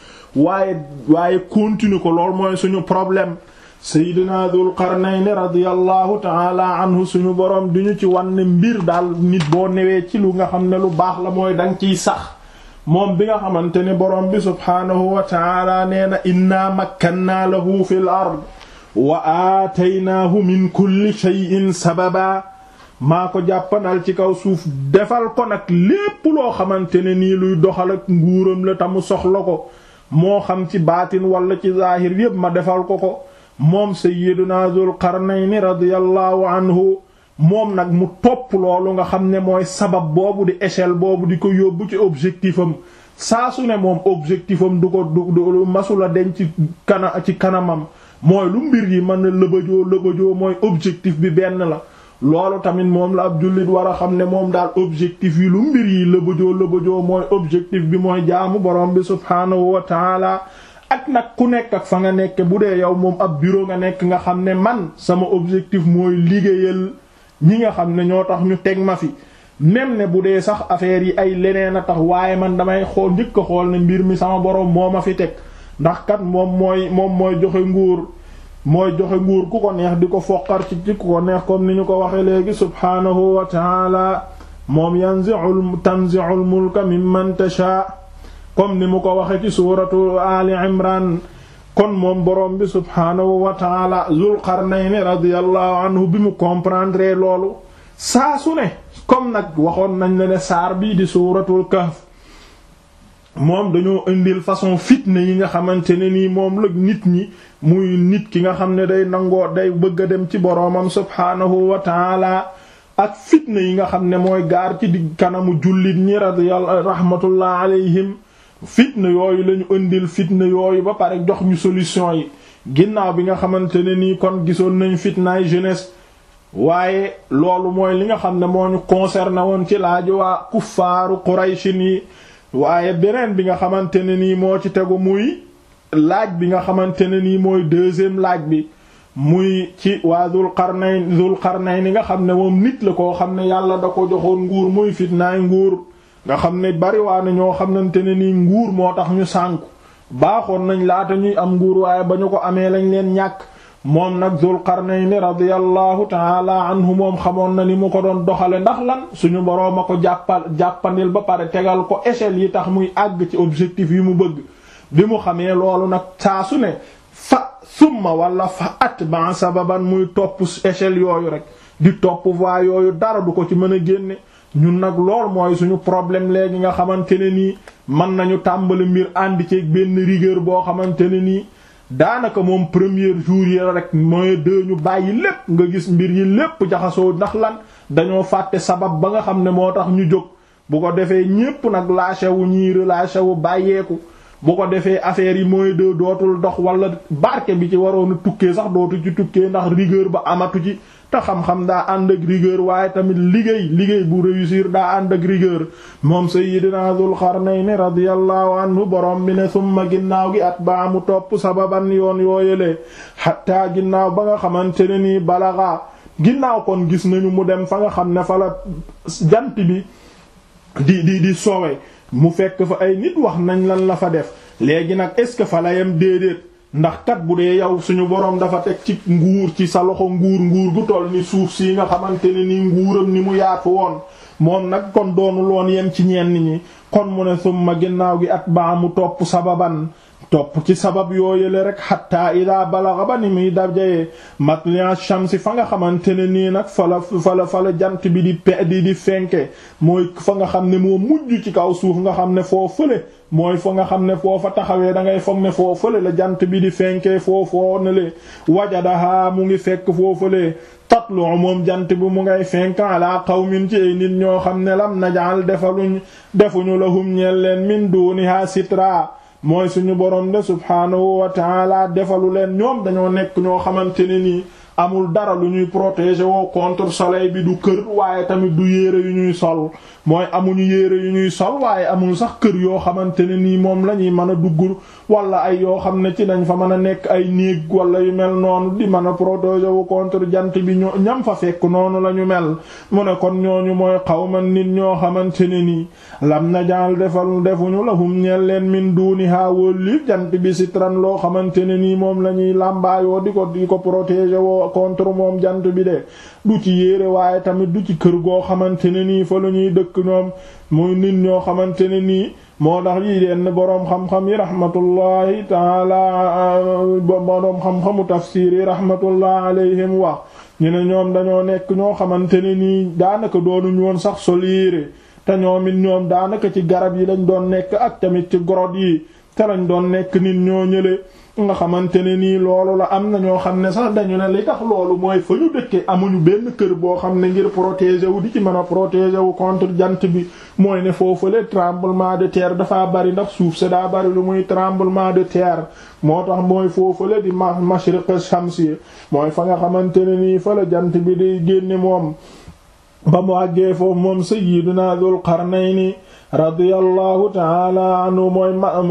waaye waaye continuer ko loolu mooy suñu problème Seydina Dul Qarnayni radiyallahu ta'ala anhu suñu boroom di ñu ci wan ne mbir daal nit boo newee ci lu nga xam ne lu baax la mooy danga ciy sax moom bi nga xamante ne boroom bi subhaanahu wa ta'ala nee na inna makkannaa lahu fil ard wa aataynaahu min kulli shay'in sababa maa ko jàppanal ci kaw suuf defal ko nag lépp loo xamante ne nii luy doxal ak nguuram la tamu soxla ko moo xam ci baatin wala ci zaahir yépp ma defal ko ko moom sayyiduna Zul Qarnayni radiyallahu anhu moom nag mu topp loolu nga xam ne mooy sabab boobu di échelle boobu di ko yóbbu ci objectif am saa su ne moom objectif am du ko du masula den ci kana ci kanamam mooy lu mbir yi mën na lëbëjoo lëbëjoo mooy objectif bi benn la loolu tamit moom la ab jullit war a xam ne moom daal objectif yi lu mbir yi lëbëjoo lëbëjoo mooy objectif bi mooy jaamu borom bi subhaanahu wa taala ak nag ku nekk ak fa nga nekk bu dee yow moom ab bureau nga nekk nga xam ne man sama objectif mooy liggéeyal ñi nga xam ne ñoo tax ñu teg ma fi même ne bu dee sax affaire yi ay leneen a tax waaye man damay xool njëkk a xool ne mbir mi sama borom moo ma fi teg ndax kat moom mooy moom mooy joxe nguur mooy joxe nguur ku ko neex di ko foqar ci ci ku ko neex comme ni ñu ko waxe léegi subhaanahu wa taala moom yanzi'ul tanzi'ul mulka mimman tasha comme ni mu ko waxe ci suuratu ali imran kon moom boroom bi subhaanahu wa taala zul qarnayni radiyallahu anhu bi mu comprendre loolu saa su ne comme nag waxoon nañ la ne saar bii di suuratul kahf moom dañoo indil façon fitne yi nga xamante ne nii moom la nit ñi muy nit ki nga xam ne day nangoo day bëgg a dem ci boroomam subhaanahu wa taala ak fitne yi nga xam ne mooy gaar ci di kanamu jullit ñi radiyallahu rahmatullah alayhim fitne yooyu lañu indil fitne yooyu ba pare jox ñu solution yi ginnaaw bi nga xamante ne nii kon gisoon nañ fitnaay jeunesse waaye loolu mooy li nga xam ne moo ñu concerné woon ci laaju waa kuffaaru qurayshin yi waaye beneen bi nga xamante ne nii moo ci tegu muy laaj bi nga xamante ne nii mooy deuxième laaj bi muy ci waa Dul Qarnayn Dul Qarnayn ni nga xam ne moom nit la koo xam ne yàlla da ko joxoon nguur muy fitnaay nguur nga xam ne bariwaane ñoo xamante ne nii nguur moo tax ñu sànku baaxoon nañ laata ñuy am nguur waaye ba ñu ko amee lañ leen ñàkk moom nag Dul Qarnayn radiyallahu taala anhu moom xamoon na ni mu ko doon doxale ndax lan suñu boroom a ko jàppal jàppandil ba pare tegal ko échelle yi tax muy àgg ci objectif yi mu bëgg bi mu xamee loolu nag saa su ne fa summa wala fa atba sababan muy topp échelle yooyu rek di topp voie yooyu dara du ko ci mën a génne ñun nag lool mooy suñu problème léegi nga xamante ne nii mën nañu tàmbali mbir àndi ci benn rigueur boo xamante ne nii daanaka moom premier jour yi rek mooy deux ñu bàyyi lépp nga gis mbir yi lépp jaxasoo ndax lan dañoo fàtte sabab ba nga xam ne moo tax ñu jóg bu ko defee ñépp nag lâché wu ñii relâché wu bàyyeeku bu ko defee affaire yi mooy deux dootul dox wala barke bi ci waroon a tukkee sax dootu ci tukkee ndax rigueur ba amatu ci te xam-xam daa ànd ak rigueur waaye tamit liggéey liggéey bu réussir daa ànd ak rigueur moom sayyidina Dul Qarnayni radiyallahu anhu borom bi ne summa ginnaaw gi at ba mu topp sababan yoon yooyele xattaa ginnaaw ba nga xamante ne nii balaga ginnaaw kon gis nañu mu dem fa nga xam ne fa la jant bi di di di sowe mu fekk fa ay nit wax nañ lan la fa def léegi nag est-ce que fa la yem déedéet ndax kat bu dee yow suñu boroom dafa teg ci nguur ci sa loxo nguur nguur gu toll ni suuf si nga xamante ne ni nguuram ni mu yaatu woon moom nag kon doonul woon yem ci ñenn ñi kon mu ne summa ginnaaw gi at baa mu topp sababan topp ci sabab yooyule rek xatta ida balaga ba ni muy dajee matlia shamsi fa nga xamante ne nii nag fala fala fala jant bi di pe di di fenke mooy fa nga xam ne moo mujj ci kaw suuf nga xam ne foo fële mooy fa nga xam ne foo fa taxawee da ngay foog ne foo fële la jant bi di fenkee foo foo ne le wajadaha mu ngi fekk foo fële tatlu moom jant bi mu ngay fenk ala qawmin ci ay nit ñoo xam ne lam najal defaluñ defuñu lahum ñeel leen min duniha sitra mooy suñu borom de subhaanahu wa taala defalu leen ñoom dañoo nekk ñoo xamante ne nii amul dara lu ñuy protéger woo contre soleil bi du kër waaye tamit du yére yu ñuy sol mooy amuñu yére yu ñuy sol waaye amul sax kër yoo xamante ne nii moom la ñuy mën a dugg wala ay yoo xam ne ci dañ fa mën a nekk ay néeg wala yu mel noonu di mën a protéger wu contre jant bi ñoo ñam fa fekk noonu la ñu mel mu ne kon ñooñu mooy xawman nit ñoo xamante ne nii lam na jaal defal defuñu lahum ñeel leen min duniha wóolli jant bi sitran loo xamante ne nii moom la ñuy làmbaayoo di ko di ko protéger woo contre moom jant bi de du ci yére waaye tamit du ci kër goo xamante ne nii fa la ñuy dëkk ñoom muy nit ñoo xamante ne nii moo tax lii deen boroom xam-xam yi rahmatullahi taala boroom xam-xamu tafsir yi rahmatullah alayhim wax ñu ne ñoom dañoo nekk ñoo xamante ne nii daanaka doonuñ woon sax sol yére te ñoom it ñoom daanaka ci garab yi lañ doon nekk ak tamit ci grotte yi te lañ doon nekk nit ñoo ñële nga xamante ne nii loolu la am na ñoo xam ne sax dañu ne li tax loolu mooy fa ñu dëkkee amuñu benn kër boo xam ne ngir protéger wu di ci mën a protéger wu contre jant bi mooy ne foofule tremblement de terre dafa bari ndax suuf si daa bari lu muy tremblement de terre moo tax mooy foofule di ma mashriq shamsi mooy fa nga xamante ne nii fa la jant bi di génne moom ba mu àggee foofu moom sayyiduna Dul Qarnayni radiyallahu ta'ala anhu mooy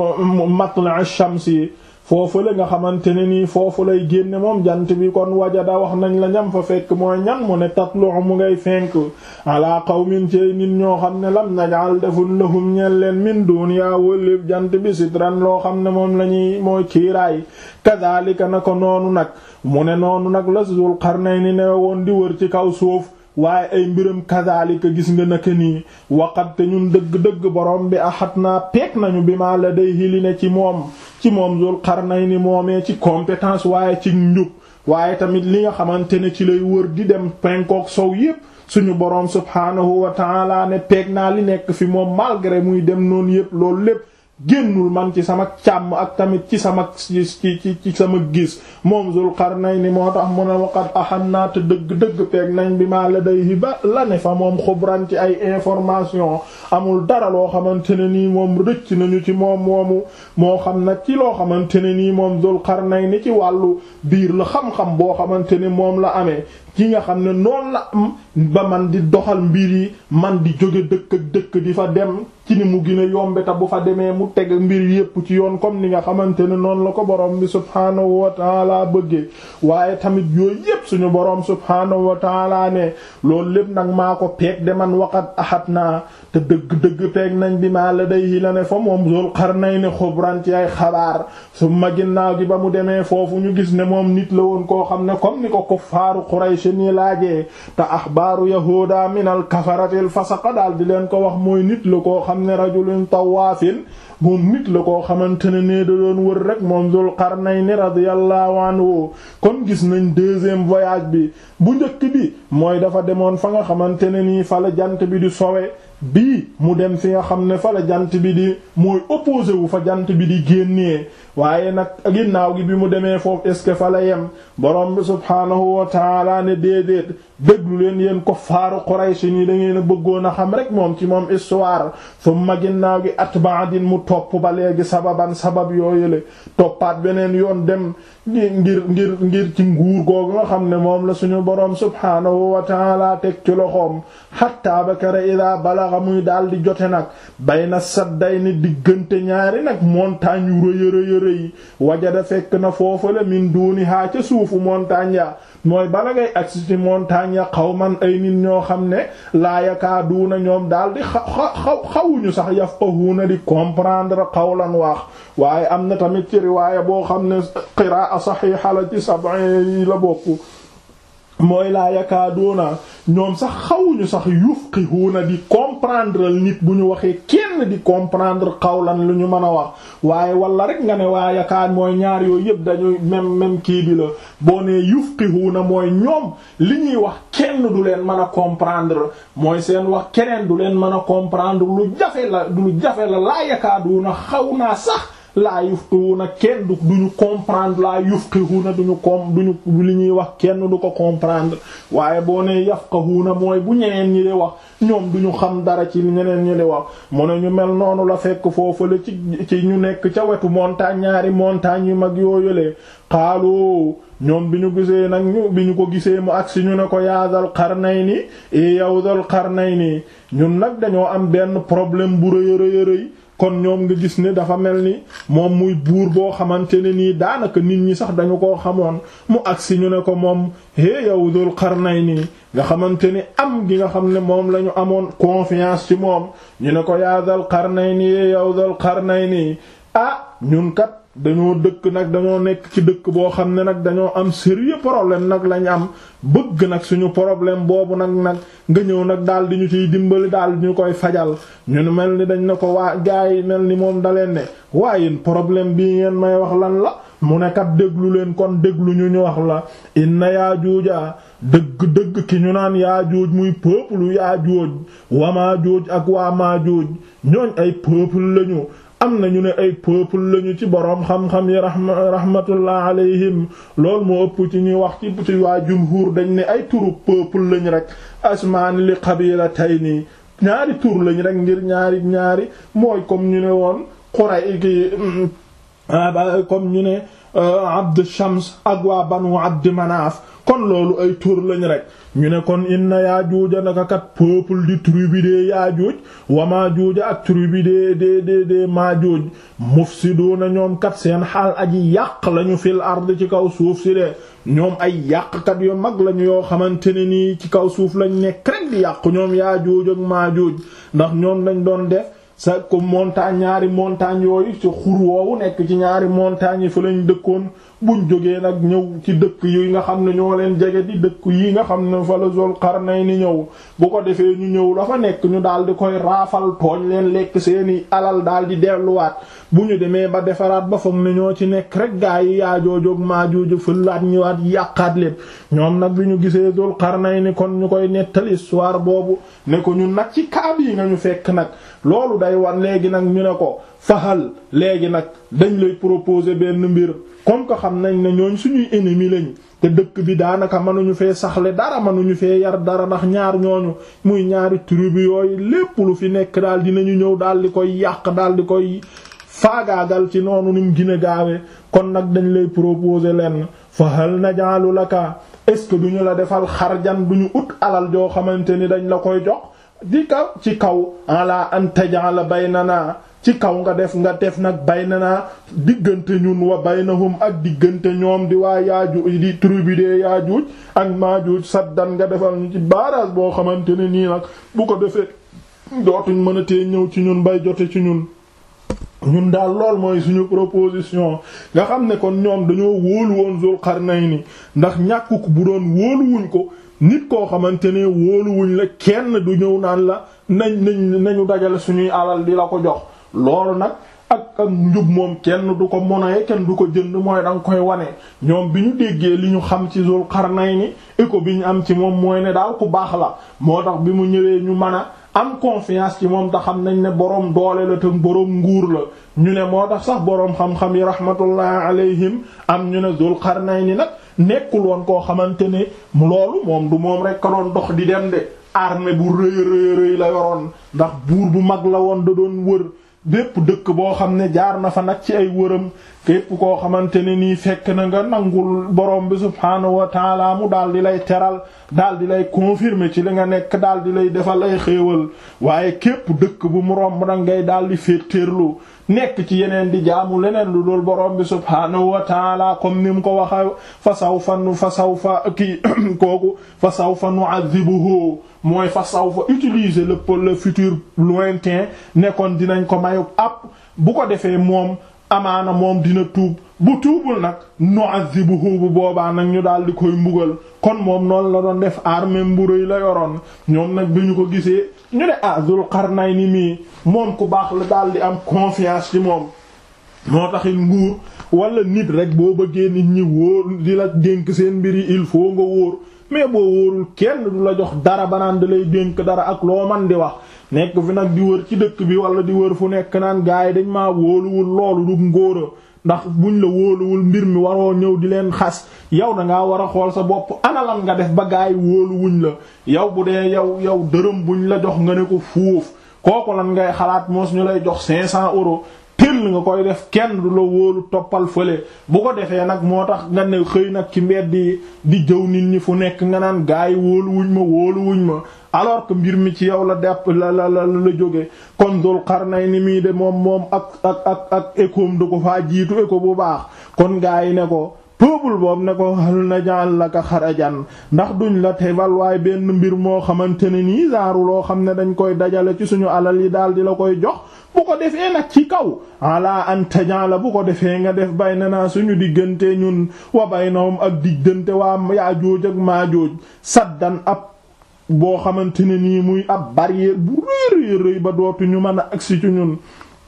matla' ash-shamsi foofu la nga xamante ne nii foofu lay génne moom jant bi kon wajada wax nañ la ñam fa fekk mooy ñan mu ne tatlu mu ngay fenk ala qawmin ci nit ñoo xam ne lam najal deful lahum ñeel leen min duniya wëlléb jant bi sitran loo xam ne moom la ñuy mooy kiiraay kadhalika na ko noonu nag mu ne noonu nag la Zul Qarnayni ne woon di wër ci kaw suuf waaye ay mbiram kadhalika gis nga naka nii waqat te ñun dëgg-dëgg borom bi axat naa peek nañu bi ma la day hili ne ci moom ci moom Zul Qarnayni moomee ci compétence waaye ci njub waaye tamit li nga xamante ne ci lay wër di dem penkook sow yépp suñu boroom subhaanahu wa ta'ala ne peeg naa li nekk fi moom malgré muy dem noonu yépp loolu lépp génnul man ci sama càmm ak tamit ci sama ci ci ci sama gis moom Zul Qarnayni moo tax mu ne waqat axam naa te dëgg-dëgg peeg nañ bi maa la day ba la ne fa moom xubran ci ay information amul dara loo xamante ne nii moom rëcc nañu ci moom moomu moo xam nag ci loo xamante ne nii moom Zul Qarnayni ci wàllu biir la xam-xam boo xamante ne moom la amee ki nga xam ne noonu la am ba man di doxal mbir yi man di jóge dëkk ak dëkk di fa dem ci ni mu gën a yombe ta bu fa demee mu teg mbir yépp ci yoon comme ni nga xamante ne noonu la ko borom bi subhaanahu wa taala bëggee waaye tamit yooyu yépp suñu borom subhaanahu wa taala ne loolu lépp nag maa ko peeg de man waqat axat naa te dëgg-dëgg peeg nañ bi maa la day la ne fa moom Zul Qarnayni xubran ci ay xabaar su ma ginnaaw gi ba mu demee foofu ñu gis ne moom nit la woon koo xam ne comme ni ko kuffaaru Quraysh ni laajee te axbaaru yahuda min al kafaratil fasaqa daal di leen ko wax mooy nit la koo xam ne rajulun tawaafin moom nit la koo xamante ne nee da doon wër rek moom Zul Qarnayni radiyallahu anhu kon gis nañ deuxième voyage bi bu njëkk bi mooy dafa demoon fa nga xamante ne nii fa la jant bi di sowe bii mu dem fi nga xam ne fa la jant bi di mooy opposé wu fa jant bi di génnee waaye nag ginnaaw gi bi mu demee foofu est-ce que fa la yem borom bi subhaanahu wa taala ne déedéet déglu leen yéen ko faaru Quraysh nii da ngeen a bëggoon a xam rek moom ci moom histoire summa ginnaaw gi atba'adin mu topp ba léegi sababan sabab yooyule toppaat beneen yoon dem ngir ngir ngir ci nguur googu nga xam ne moom la suñu borom subhaanahu wa taala teg ci loxoom hatta bakara ida balaxa muy daal di jote nag bayna saddayni diggante ñaari nag montagne yu rëy rëy rëy wajada fekk na foofu la min duuni haa ca suufu montagne ya mooy bala ngay agsi ci montagne ya qawman ay nit ñoo xam ne laa yakaaduuna ñoom daal di xaw xawuñu sax yafqahuuna di comprendre qawlan wax waaye am na tamit ci riwaaya boo xam ne qiraa saxiixa la ci sab'i yi la bokk mooy laa yakaaduuna ñoom sax xawuñu sax yufqihuuna di comprendre nit bu ñu waxee kenn di comprendre qawlan lu ñu mën a wax waaye wala rek nga ne waa yakaar mooy ñaar yooyu yëpp dañuy même même kii bi la boo nee yufqihuuna mooy ñoom li ñuy wax kenn du leen mën a comprendre mooy seen wax keneen du leen mën a comprendre lu jafe la lu jafe la laa yakaaduuna xaw naa sax laa yufqihuuna kenn du duñu comprendre laa yufqihuuna duñu com duñu li ñuy wax kenn du ko comprendre waaye boo nee yafqahuuna mooy bu ñeneen ñi di wax ñoom duñu xam dara ci ñeneen ñi di wax mu ne ñu mel noonu la fekk foofu la ci ci ñu nekk ca wetu montagne ñaari montagne yu mag yooyulee xaalu ñoom bi ñu gisee nag ñu bi ñu ko gisee mu agsi ñu ne ko yaa Dal Qarnayni e yow Dal Qarnayni ñun nag dañoo am benn problème bu rëy rëy rëy kon ñoom nga gis ne dafa mel ni moom muy buur boo xamante ne nii daanaka nit ñi sax dañu koo xamoon mu agsi ñu ne ko moom hé yow Dul Qarnayni nga xamante ni am gi nga xam ne moom la ñu amoon confiance ci moom ñu ne ko yaa Dul Qarnayni hé yow Dul Qarnayni ah ñun kat dañoo dëkk nag dañoo nekk ci dëkk boo xam ne nag dañoo am sérieux problème nag lañ am bëgg nag suñu problème boobu nag nag nga ñëw nag daal di ñu ciy dimbali daal di ñu koy fajal ñun mel ni dañ ne ko waa gaa yi mel ni moom daleen ne waaye problème bii ngeen may wax lan la mu ne kat déglu leen kon déglu ñu ñu wax la inna yaa juuja dëgg dëgg ki ñu naan yaa juuj muy peuple yaa juuj wamaa juuj ak waa maa juuj ñooñ ay peuple lañu am na ñu ne ay peuple lañu ci boroom xam-xam yi rahmatullah alayhim loolu moo ëpp ci ñuy wax ci ci waa jumhur dañ ne ay turu peuple lañ rek asmaani li qabilatayni ñaari tur lañ rek ngir ñaari ñaari mooy comme ñu ne woon Quraysh ki comme ñu ne Abd Shams ak waa banu Abd Manaf kon loolu ay tur lañ rek ñu ne kon inna Yaajuuja naka kat peuple di tribu de Yaajuuj wa Maajuuja ak tribu de de de de Maajuuj mufsiduuna ñoom kat seen xaal aji yàq lañu fil ard ci kaw suuf si de ñoom ay yàqkat yu mag lañu yoo xamante ne nii ci kaw suuf lañ nekk rek di yàq ñoom Yaajuuj ak Maajuuj ndax ñoom lañ doon def sa ko montagne ñaari montagne yooyu ci xur woowu nekk ci ñaari montagne yi fa lañ dëkkoon buñ jógee nag ñëw ci dëkk yi nga xam ne ñoo leen jege di dëkk yi nga xam ne fa la Zul Qarnayni ñëw bu ko defee ñu ñëw dafa nekk ñu daal di koy raafal tooñ leen lekk seeni alal daal di delluwaat bu ñu demee ba defaraat ba foog ne ñoo ci nekk rek gaa yi yaajoojoog maajoojo fëlaat ñëwaat yàqaat lépp ñoom nag bi ñu gisee Zul Qarnayni kon ñu koy nettal histoire boobu ne ko ñun nag ci kaab yi nga ñu fekk nag loolu day wan léegi nag ñu ne ko fahal léegi nag dañ lay proposer benn mbir comme que xam nañ ne ñooñ suñuy ennemi lañ te dëkk bi daanaka mënuñu fee saxle dara mënuñu fee yar dara ndax ñaar ñooñu muy ñaari tribu yooyu lépp lu fi nekk daal dinañu ñëw daal di koy yàq daal di koy faagaagal ci noonu ni mu gën a gaawe kon nag dañ lay proposer leen fahal najaalu laka est-ce que duñu la defal xarjan duñu ut alal joo xamante ni dañ la koy jox di kaw ci kaw ala an tajala baynana ci kaw nga def nga def nag baynana diggante ñun wa baynahum ak diggante ñoom di waa yaaju di tribu de yaajuuj ak maajuuj saddan nga defal ñu ci barrage boo xamante ne nii nag bu ko defee dootuñ mën a tee ñëw ci ñun bay jote ci ñun ñun daal lool mooy suñu proposition nga xam ne kon ñoom dañoo wóolu woon Zul Qarnayni ndax ñàkkuk bu doon wóoluwuñ ko nit koo xamante ne wóoluwuñ la kenn du ñëw naan la nañ nañ nañu dajale suñuy alal di la ko jox loolu nag ak ak njub moom kenn du ko monoye kenn du ko jënd mooy da nga koy wane ñoom bi ñu déggee li ñu xam ci Zul Qarnayni écho bi ñu am ci moom mooy ne daal ku baax la moo tax bi mu ñëwee ñu mën a am confiance ci moom te xam nañ ne boroom doole la te boroom nguur la ñu ne moo tax sax boroom xam-xam yi rahmatullah alayhim am ñu ne Zul Qarnayni nag nekkul woon koo xamante ne loolu moom du moom rek ka doon dox di dem de armée bu rëy rëy rëy la yoroon ndax buur bu mag la woon da doon wër bépp dëkk boo xam ne jaar na fa nag ci ay wëram képp koo xamante ne nii fekk na nga nangul borom bi subhaanahu wa taala mu daal di lay teral daal di lay confirmer ci li nga nekk daal di lay defal ay xéewal waaye képp dëkk bu mu romb nag ngay daal di féeteerlu nekk ci yeneen di jaamu leneen lu dul borom bi subhaanahu wa taala comme ni mu ko waxa fa sawfa fa sawfa kii kooku fa sawfa nu'adhibuhu mooy fa sawfa utiliser le le futur lointain nekkoon dinañ ko mayu ab bu ko defee moom amaana moom dina tuub bu tuubul nag nu'adhibuhu bu boobaa nag ñu daal di koy mbugal kon moom noonu la doon def armée mburéy la yoroon ñoom nag bi ñu ko gisee ñu ne ah Dul Qarnayni mii moom ku baax la daal di am confiance ci moom moo taxit nguur wala nit rek boo bëggee nit ñi wóor di la dénk seen mbir yi il faut nga wóor mais boo wóorul kenn du la jox dara banaan da lay dénk dara ak loo man di wax nekk fi nag di wër ci dëkk bi wala di wër fu nekk naan gaay dañ maa wóoluwul loolu du ngóora ndax buñ la wóoluwul mbir mi waroo ñëw di leen xas yow da ngaa war a xool sa bopp analam nga def ba gaay wóoluwuñ la yow bu dee yow yow dërëm buñ la jox nga ne ko fuuf kooku lan ngay xalaat moos ñu lay jox 500 euros tëll nga koy def kenn du la wóolu toppal fële bu ko defee nag moo tax nga ne xëy nag ci mbedd di di jëw nit ñi fu nekk nga naan gaay wóoluwuñ ma wóoluwuñ ma alors que mbir mi ci yow la depp la la la la jóge kon Dul Qarnayni mii de moom moom ak ak ak ak écoom du ko faa jiitu éco bu baax kon gaa yi ne ko peuple boobu ne ko hal naj'al laka xarajan ndax duñ la tebal waaye benn mbir moo xamante ne nii zaaru loo xam ne dañ koy dajale ci suñu alal yi daal di la koy jox bu ko defee nag ci kaw ala an taj'ala bu ko defee nga def baynana suñu diggante ñun wa baynahum ak diggante waa Yaajuuj ak Maajuuj saddan ab boo xamante ne nii muy ab barrière bu rëy rëy ba dootu ñu mën a agsi ci ñun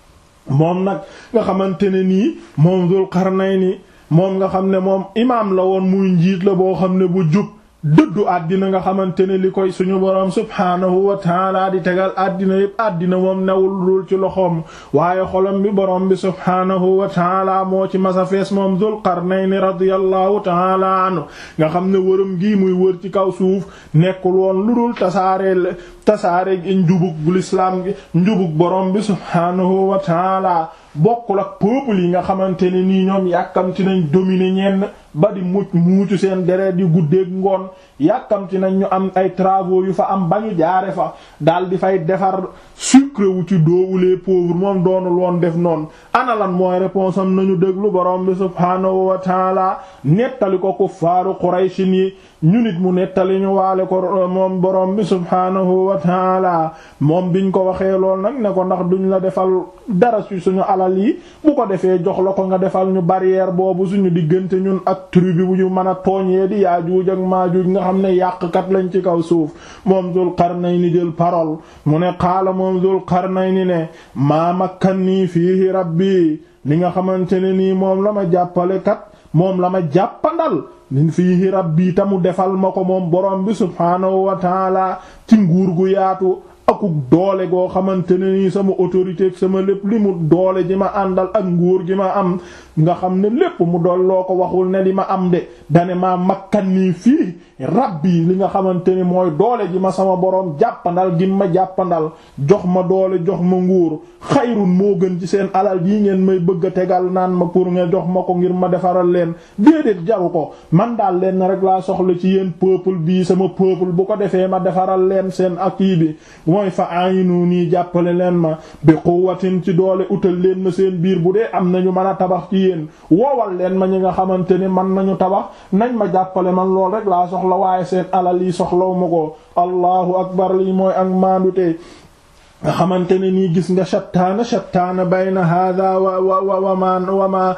moom nag nga xamante ne nii moom Dul Qarnayni moom nga xam ne moom imaam la woon muy njiit la boo xam ne bu jub dëddu àddina nga xamante ne li koy suñu boroom subhaanahu wa taala di tegal àddina yépp àddina moom newul dul ci loxoom waaye xolam bi boroom bi subhaanahu wa taala moo ci masa fees moom Dul Qarnayni radiyallahu taala anhu nga xam ne wërëm gi muy wër ci kaw suuf nekkul woon lu dul tasaareel tasaare gi njubug bu lislaam gi njubug boroom bi subhaanahu wa taala bokkul ak peuple yi nga xamante ne nii ñoom yàkkamti nañ dominer ñenn ba di mucc muucu seen deret di guddeeg ngoon yàkkamti nañ ñu am ay travaux yu fa am ba ñu jaare fa daal di fay defar sucre wu ci doowu les pauvres moom doonul woon def noonu ana lan mooy réponse am nañu déglu borom bi subhaanahu wa taala nettali ko kuffaaru Quraysh yi ñu nit mu nettali ñu waale ko moom borom bi subhaanahu wa taala moom biñ ko waxee lool nag ne ko ndax duñ la defal dara ci suñu alal yi bu ko defee jox la ko nga defal ñu barrière boobu suñu diggante ñun ak tribu bu ñu mën a tooñee di Yaajuuj ak Maajuuj nga xam ne yàqkat lañ ci kaw suuf moom Dul Qarnayni jël parole mu ne xaala moom Dul Qarnayni ne maa makkannii fiihi rabbi li nga xamante ne nii moom la ma jàppale kat moom la ma jàppandal min fiihi rabbi ta mu defal ma ko moom borom bi subhaanahu wa taala ci nguur gu yaatu akuk doole goo xamante ne nii sama autorité ak sama lépp li mu doole ji ma àndal ak nguur gi ma am nga xam ne lépp mu dool loo ko waxul ne li ma am de dane maa makkan nii fii rabbi li nga xamante ni mooy doole ji ma sama boroom jàppandal gi ma jàppandal jox ma doole jox ma nguur xayrun moo gën ci seen alal yi ngeen may bëgg a tegal naan ma pour nga jox ma ko ngir ma defaral leen déedéet jaru ko man daal leen rek laa soxla ci yéen peuple bii sama peuple bu ko defee ma defaral leen seen akii bi mooy fa ayinu nii jàppale leen ma bi quwwatin ci doole utal leen ma seen biir bu dee am nañu mën a tabax ci yéen woowal leen ma ñi nga xamante ni man nañu tabax nañ ma jàppale man lool rek laa soxla waaye seen alal yi soxlaw ma ko allahu akbar lii mooy ak maandute nga xamante ne nii gis nga shattaana shattaana bayna hada wa wa wa wama wama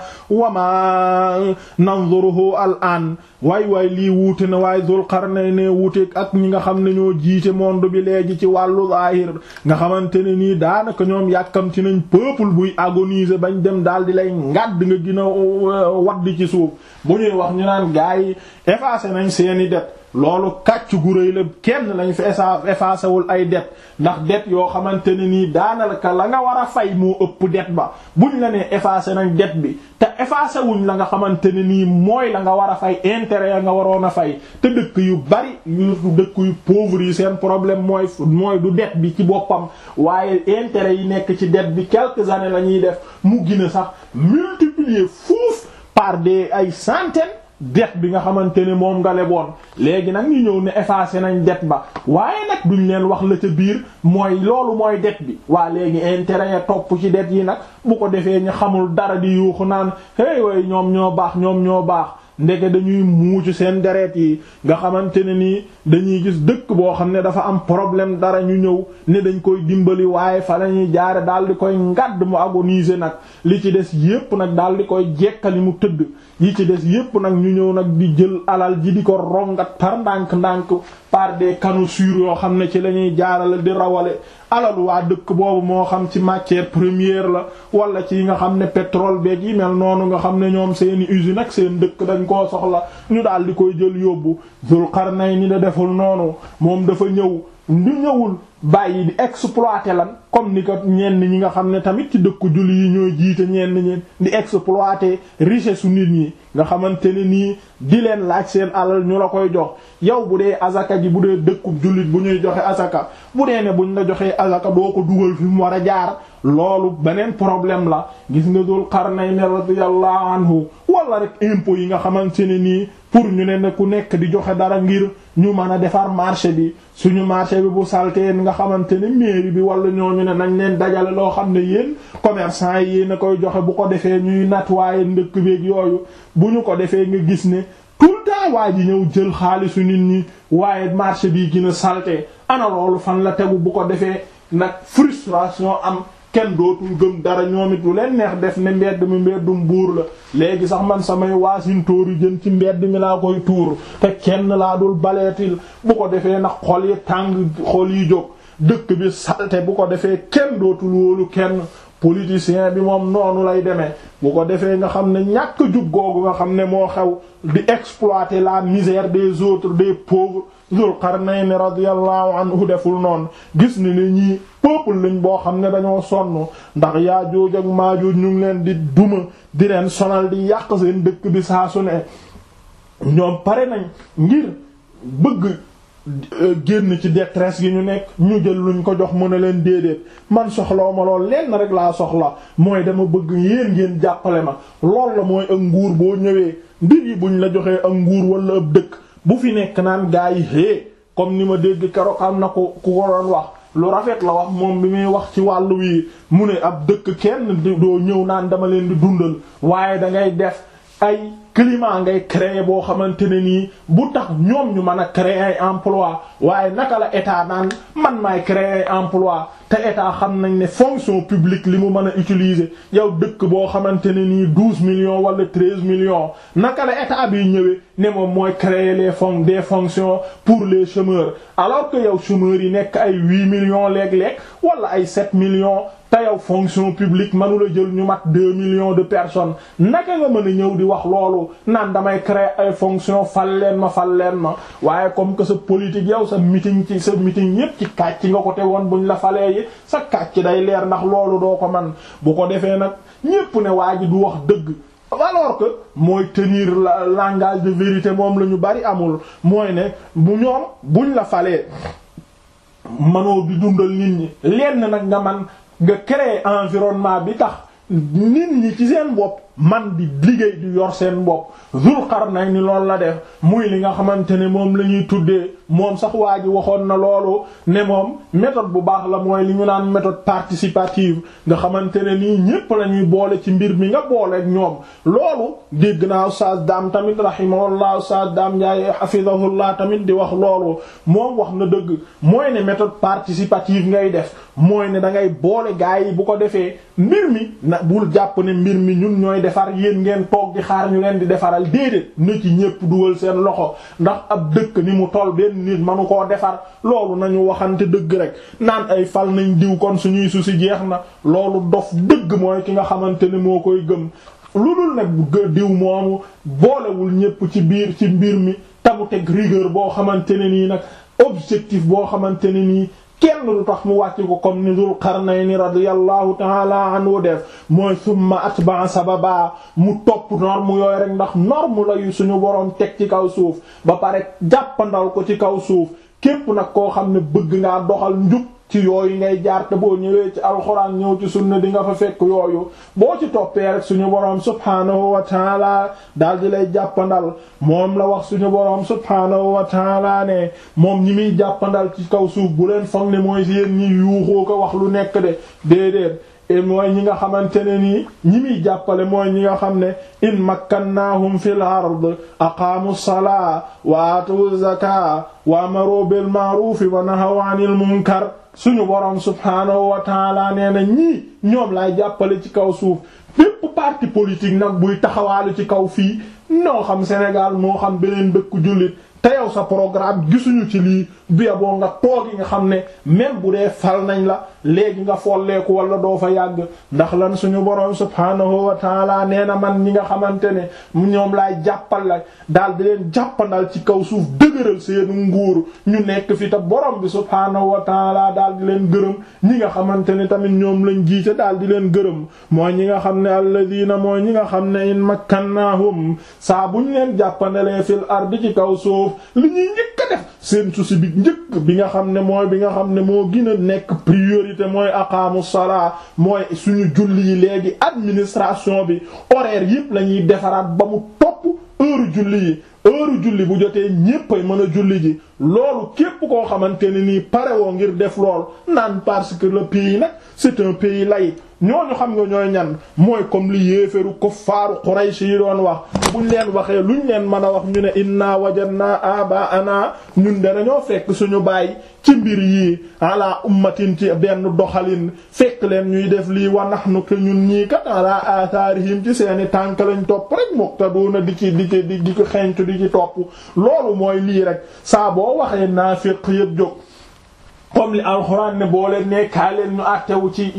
wama nanzuruhu al an waay waay lii wuute na waaye Dul Qarnayni wuute ak ñi nga xam ne ñoo jiite monde bi léegi ci wàllu zaahir nga xamante ne nii daanaka ñoom yàkkamti nañ peuple buy agoniser bañ dem daal di lay ngàdd nga gën a wadd ci suuf bu ñuy wax ñu naan gaa yi effacé nañ seeni det loolu kàcc gu rëy la kenn lañ fi effacé wul ay det ndax det yoo xamante ne nii daanaka la nga war a fay moo ëpp det ba buñ la nee effacé nañ det bi te effacé wuñ la nga xamante ne nii mooy la nga war a fay intérêt ya nga waroon a fay te dëkk yu bari yu dëkk yu pauvre yi seen problème mooy mooy du det bi ci boppam waaye intérêt yi nekk ci det bi quelques années la ñuy def mu gën a sax multiplier fuuf par des ay centaines det bi nga xamante ne moom nga leboon léegi nag ñu ñëw ne effacé nañ det ba waaye nag duñ leen wax la ca biir mooy loolu mooy det bi waa léegi intérêt ya topp ci det yi nag bu ko defee ñu xamul dara di yuuxu naan hey way ñoom ñoo baax ñoom ñoo baax ndeke dañuy muucu seen deret yi nga xamante ne nii dañuy gis dëkk boo xam ne dafa am problème dara ñu ñëw ne dañ koy dimbali waaye fa lañuy jaare daal di koy ngadd mu agoniser nag li ci des yépp nag daal di koy jekkali mu tëdd yi ci des yépp nag ñu ñëw nag di jël alal ji di ko rongat par ndànk-ndànk par des canaux yoo xam ne ci la ñuy jaarale di rawale alalu waa dëkk boobu moo xam ci matière première la wala ci nga xam ne pétrole beeg yi mel noonu nga xam ne ñoom seeni usine ak seen dëkk dañ koo soxla ñu daal di koy jël yóbbu Zul Qarnayni da deful noonu moom dafa ñëw ñu ñëwul bàyyi di exploiter lan comme ni ko ñenn ñi nga xam ne tamit ci dëkku julli yi ñooy jiite ñenn ñi di exploiter richesse su nit ñi nga xamante ne nii di leen laaj seen alal ñu la koy jox yow bu dee azaka ji bu dee dëkku jullit bu ñuy joxe azaka bu dee ne buñ la joxee azaka doo ko dugal fi mu war a jaar loolu beneen problème la gis nga Dul Qarnayni radiyallahu anhu wala rek impôt yi nga xamante ne nii pour ñu ne ne ku nekk di joxe dara ngir ñu mën a defar marché bi suñu marché bi bu saltee nga xamante ne mairie bi wala ñooñu ne nañ leen dajale loo xam ne yéen commerçant yi yéen a koy joxe bu ko defee ñuy nettoyer ndëkk beeg yooyu bu ñu ko defee nga gis ne tout le temps waa ji ñëw jël xaalisu nit ñi waaye marché bi gën a salté ana loolu fan la tegu bu ko defee nag frustration am kenn dootul gëm dara ñoom it lu leen neex def ne mbedd mi mbeddum buur la léegi sax man samay waasintóoru jën ci mbedd mi laa koy tuur te kenn laa dul baleetil bu ko defee nag xol yi tàng xol yi jóg dëkk bi salte bu ko defee kenn dootul wóolu kenn politicien bi moom noonu lay demee bu ko defee nga xam ne ñàkk jub googu nga xam ne moo xew di exploiter la misère des autres des pauvres Zul Qarnayni radiyallahu anhu deful noonu gis ni ne ñii peuple lañ boo xam ne dañoo sonn ndax Yaajuuj ak Maajuuj ñu ngi leen di duma di leen sonal di yàq seen dëkk bi saa su ne ñoom pare nañ ngir bëgg génn ci détresse gi ñu nekk ñu jël luñ ko jox mën a leen déedéet man soxlaw ma lool lenn rek laa soxla mooy dama bëgg yéen ngeen jàppale ma lool la mooy ak nguur boo ñëwee mbir yi buñ la joxee ak nguur wala ab dëkk bu fi nekk naan gaa yi hé comme ni ma dégg keroog am na ko ku ko doon wax lu rafet la wax moom bi muy wax ci wàllu wi mu ne ab dëkk kenn doo ñëw naan dama leen di dundal waaye da ngay def ay climat ngay créer boo xamante ne nii bu tax ñoom ñu mën a créer ay emploi waaye naka la état naan man maay créer ay emploi te état xam nañ ne fonction publique li mu mën a utiliser yow dëkk boo xamante ne nii douze millions wala treize millions naka la état bi ñëwee ne moom mooy créer les fonds des fonctions pour les chômeurs alors que yow chômeurs yi nekk ay huit millions léeg-léeg wala ay sept millions te yow fonction publique mënula jël ñu mat deux millions de personnes naka nga mën a ñëw di wax loolu naan damay créer ay fonction fal leen ma fal leen ma waaye comme que sa politique yow sa meeting ci sa meeting yépp ci kàcc nga ko te woon buñ la falee yi sa kàcc day leer ndax loolu doo ko man bu ko defee nag ñépp ne waa ji du wax dëgg alors que mooy tenir la langage de vérité moom la ñu bari amul mooy ne bu ñoom buñ la falee manoo di dundal nit ñi lenn nag nga man nga créer environnement bi tax nit ñi ci seen bopp man di liggéey di yor seen bopp Zul Qarnayni loolu la def muy li nga xamante ne moom la ñuy tuddee moom sax waa ji waxoon na loolu ne moom méthode bu baax la mooy li ñu naan méthode participative nga xamante ne nii ñépp la ñuy boole ci mbir mi nga boole ak ñoom loolu dégg naa Oustaz Dame tamit rahimahullah Oustaz Dame Ndiaye hafizahullah tamit di wax loolu moom wax na dëgg mooy ne méthode participative ngay def mooy ne da ngay boole gaa yi bu ko defee mbir mi na bul jàpp ne mbir mi ñun ñooy defar yéen ngeen toog di xaar ñu leen di defaral déedéet na ci ñépp dugal seen loxo ndax ab dëkk ni mu toll benn nit manu koo defar loolu nañu waxante dëgg rek naan ay fal nañ diw kon suñuy su si jeex na loolu dof dëgg mooy ki nga xamante ne moo koy gëm lu dul nag diw moomu boolewul ñépp ci biir ci mbir mi tamu teg rigueur boo xamante ne nii nag objectif boo xamante ne nii kenn du tax mu wàcc ko comme ni Dul Qarnayni radiyallahu ta'ala anhu def mooy summa atba'a sababa mu topp norme yooyu rek ndax norme la yu suñu boroom teg ci kaw suuf ba pare jàppandal ko ci kaw suuf képp nag koo xam ne bëgg ngaa doxal njub ci yooyu ngay jaar te boo ñëwee ci alxuraan ñëw ci sunna di nga fa fekk yooyu boo ci toppee rek suñu boroom subhaanahu wa taala daal di lay jàppandal moom la wax suñu boroom subhaanahu wa taala ne moom ñi muy jàppandal ci kaw suuf bu leen foog ne mooy yéen ñi yuuxoo ko wax lu nekk de déedéet et mooy ñi nga xamante ne nii ñi muy jàppale mooy ñi nga xam ne in makkannaahum fil ard aqaamu salaa wa atu zakaa wa amaru bil ma'ruufi wa nahaw anil munkar suñu boroom subhaanahu wa taala nee na ñii ñoom laay jàppale ci kaw suuf bépp parti politique nag buy taxawaalu ci kaw fii noo xam Sénégal moo xam beneen dëkku jullit te yow sa programme gisuñu ci lii bia boo nga toogi nga xam ne même bu dee fal nañ la léegi nga folleeku wala doo fa yàgg ndax lan suñu boroom subhaanahu wa taala nee na man ñi nga xamante ne ñoom laay jàppal la daal di leen jàppandal ci kaw suuf dëgëral seenu nguur ñu nekk fi te borom bi subhaanahu wa taala daal di leen gërëm ñi nga xamante ne tamit ñoom lañ jiite daal di leen gërëm mooy ñi nga xam ne alladina mooy ñi nga xam ne in makkannahum saa buñ leen jàppandalee fil ardi ci kaw suuf li ñuy njëkk a def seen souci bi njëkk bi nga xam ne mooy bi nga xam ne moo gën a nekk priorité mooy aqaamu salaa mooy suñu julli yi léegi administration bi horaire yëpp la ñuy defaraat ba mu topp heure julli yi heure julli bu jotee ñépp ay mën a julli ji loolu képp koo xamante ne nii pare woo ngir def lool naan parce que le pays nag c'est un pays laïque ñooñu xam nga ñooy ñan mooy comme li yéeferu kuffaaru Quraysh yi doon wax buñ leen waxee luñ leen mën a wax ñu ne inna wajadna abaana ñun de dañoo fekk suñu baay ci mbir yi ala ummatin ci benn doxalin fekk leen ñuy def lii wa nahnu ke ñun ñii kat ala atharihim ci seeni tànk lañ topp rek muqtaduna di ci di ci di ci xencu di ci topp loolu mooy lii rek saa boo waxee naafiq yëpp jóg comme li alxuraan ne boo leen nekkaa leen ñu àttewu ci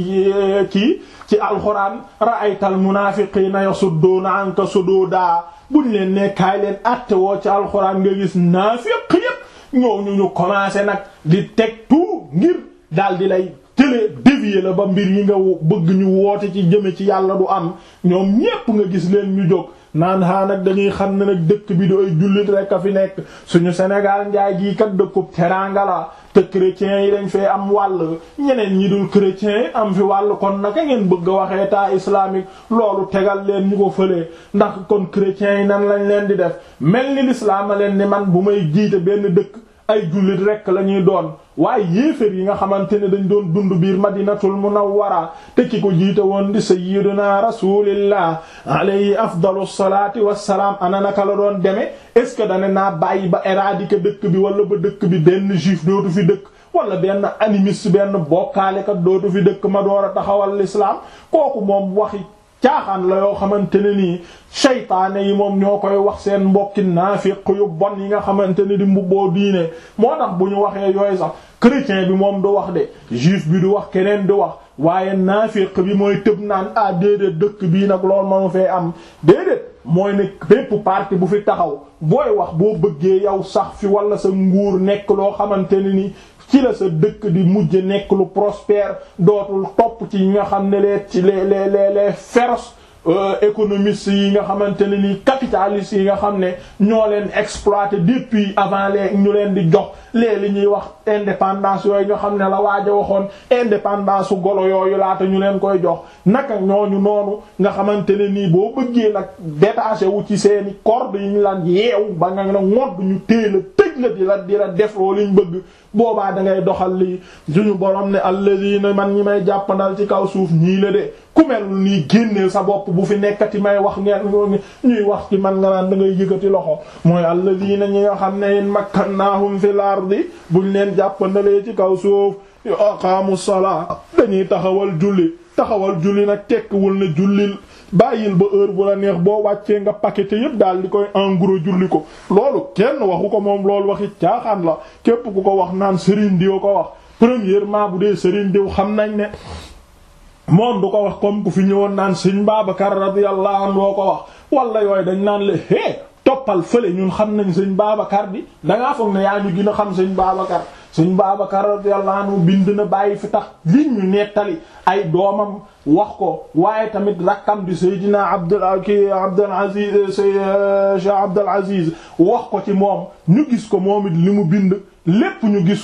ci ci alxuraan ra'aytal munaafiqiina yasudduuna anka suduuda buñ leen nekkaay leen àttewoo ci alxuraan nga gis naafiq yépp ñoo ñu ñu commencé nag di teg tout ngir daal di lay télé dévier la ba mbir yi nga bëgg ñu woote ci jëme ci yàlla du am ñoom ñépp nga gis leen ñu jóg naan haa nag dañuy xam ne nag dëkk bi dooy jullit rek a fi nekk suñu Sénégal njaay gii kat dëkkub teranga la te chrétiens yi dañ fee am wàll ñeneen ñi dul chrétiens am fi wàll kon naka ngeen bëgg a waxee état islamique loolu tegal leen ñu ko fëlee ndax kon chrétiens yi nan lañ leen di def mel ni l'islam a leen ni man bu may jiite benn dëkk ay jullit rekk la ñuy doon waaye yéeféer yi nga xamante ne dañ doon dund biir madinatul munawwara te ki ko jiite woon di sayyiduna rasulillah alayhi afdalu salaati wassalaam ana naka la doon demee est ce que dane naa bàyyi ba éradiquer dëkk bi wala ba dëkk bi benn juif dootu fi dëkk wala benn animiste benn bokkaalekat dootu fi dëkk ma door a taxawal l'islam kooku moom waxi caaxaan la yoo xamante ne nii seytaane yi moom ñoo koy wax seen mbokki naafiq yu bon yi nga xamante ne di mbubboo diine moo tax bu ñu waxee yooyu sax chrétien bi moom du wax de juif bi du wax keneen du wax waaye naafiq bi mooy tëb naan ah déedéet dëkk bii nag loolu manu fee am déedéet mooy ne bépp parti bu fi taxaw booy wax boo bëggee yow sax fi wala sa nguur nekk loo xamante ne ni ci la sa dëkk di mujj nekk lu prospère dootul topp ci ñi nga xam ne les ci les les les les féroces économistes yi nga xamante ne ni capitalistes yi nga xam ne ñoo leen exploité depuis avant les ñu leen di jox léeg li ñuy wax indépendance yooyu nga xam ne la waaj a waxoon indépendance su golo yooyu laata ñu leen koy jox naka ñooñu noonu nga xamante ne nii boo bëggee nag détaché wu ci seeni corde yi ñu lan yeewu ba nga ne ngodd ñu téela tëj la di la di la def loo liñ bëgg boobaa da ngay doxal lii suñu borom ne alladina man ñi may jàppandal ci kaw suuf ñii la de ku mel nii génneel sa bopp bu fi nekkati may wax ngeen ñuy wax ci man nga naan da ngay yëkkati loxo mooy alladina ñi nga xam ne in makkannahum fil ardi buñ leen jàppandalee ci kaw suuf aqaamu salaa dañuy taxawal julli taxawal julli nag tekkiwul ne jullil bàyyil ba heure bu la neex boo wàccee nga paqueté yépp daal di koy en gros julli ko loolu kenn waxu ko moom loolu waxi caaxaan la képp ku ko wax naan Serigne Diw ko wax premièrement bu dee Serigne Diw xam nañ ne moom du ko wax comme ku fi ñëwoon naan Serigne Babacar radiyallahu anhu doo ko wax wala yooyu dañ naan la hé toppal fële ñun xam nañ Serigne Babacar bi dangaa foog ne yaa ñu gën a xam Serigne Babacar Serigne Babacar radiyallahu anhu bind na bàyyi fi tax li ñu nettali ay doomam wax ko waaye tamit rakkam di Seydina Abdul ki Abdul Aziz Cheikh Abdul Aziz wax ko ci moom ñu gis ko moom it li mu bind lépp ñu gis ko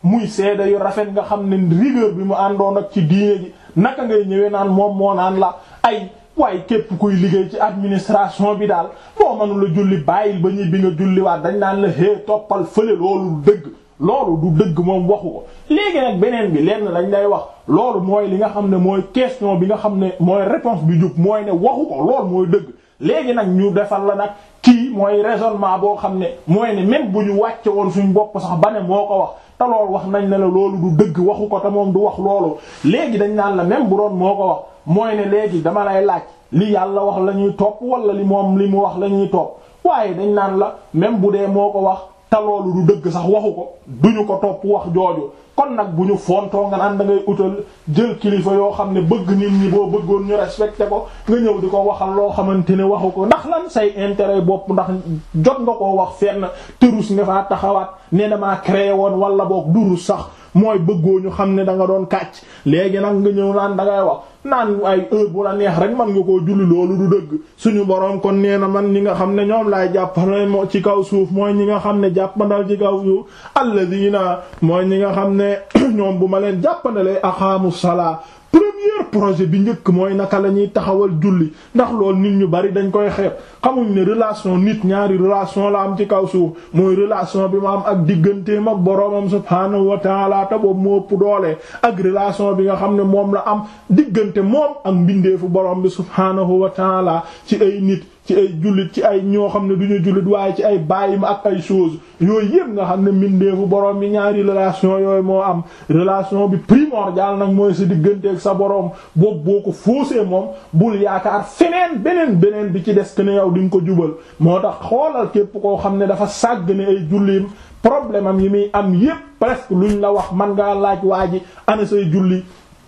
muy seede yu rafet nga xam ne rigueur bi mu àndoon ak ci diine ji naka ngay ñëwee naan moom moo naan la ay waaye képp kuy liggéey ci administration bi daal boo mënula julli bàyyil ba ñibbi nga julliwaat dañ naan la hé toppal fële loolu dëgg loolu du dëgg moom waxu ko léegi nag beneen bi lenn lañ lay wax loolu mooy li nga xam ne mooy question bi nga xam ne mooy réponse bi jub mooy ne waxu ko loolu mooy dëgg léegi nag ñu defal la nag kii mooy raisonnement boo xam ne mooy ne même bu ñu wàcce woon suñ bopp sax ba ne moo ko wax te loolu wax nañ ne la loolu du dëgg waxu ko te moom du wax loolu léegi dañ naan la même bu doon moo ko wax mooy ne léegi dama lay laaj li yàlla wax la ñuy topp wala li moom li mu wax la ñuy topp waaye dañ naan la même bu dee moo ko wax te loolu du dëgg sax waxu ko duñu ko topp wax jooju kon nag bu ñu fontoo nga naan da ngay utal jël kilifa yoo xam ne bëgg nit ñi boo bëggoon ñu respecté ko nga ñëw di ko waxal loo xamante ne waxu ko ndax lan say intérêt bopp ndax jot nga koo wax fenn tërus nga faa taxawaat ne damaa créé woon wala boog durus sax mooy bëggoo ñu xam ne da nga doon kàcc léegi nag nga ñëw naan da ngay wax naan ay heure bu la neex rek man nga koo julli loolu du dëgg suñu boroom kon nee na man ñi nga xam ne ñoom laay jàppale moo ci kaw suuf mooy ñi nga xam ne jàppandal ci kaw suuf alladina mooy ñi nga xam ne ñoom bu ma leen jàppandalee aqaamu salaa premier projet bi njëkk mooy naka la ñuy taxawal julli ndax loolu nit ñu bari dañ koy xeeb xamuñ ne relation nit ñaari relation la am ci kaw suuf mooy relation bi ma am ak digganteem ak boroomam subhaanahu wa taala te boobu moo ëpp doole ak relation bi nga xam ne moom la am diggante moom ak mbindeefu borom bi subhaanahu wa taala ci ay nit ci ay jullit ci ay ñoo xam ne du ñu jullit waaye ci ay bàyyi ma ak ay choses yooyu yëpp nga xam ne mbindeefu borom bi ñaari relation yooyu moo am relation bi primordial nag mooy sa diggante ak sa borom boobu boo ko faussé moom bul yaakaar feneen beneen beneen bi ci des que ne yow di nga ko jubal moo tax xoolal képp koo xam ne dafa sàgg ne ay julliim problème am yi muy am yépp presque luñ la wax man ngaa laaj waa ji ana say julli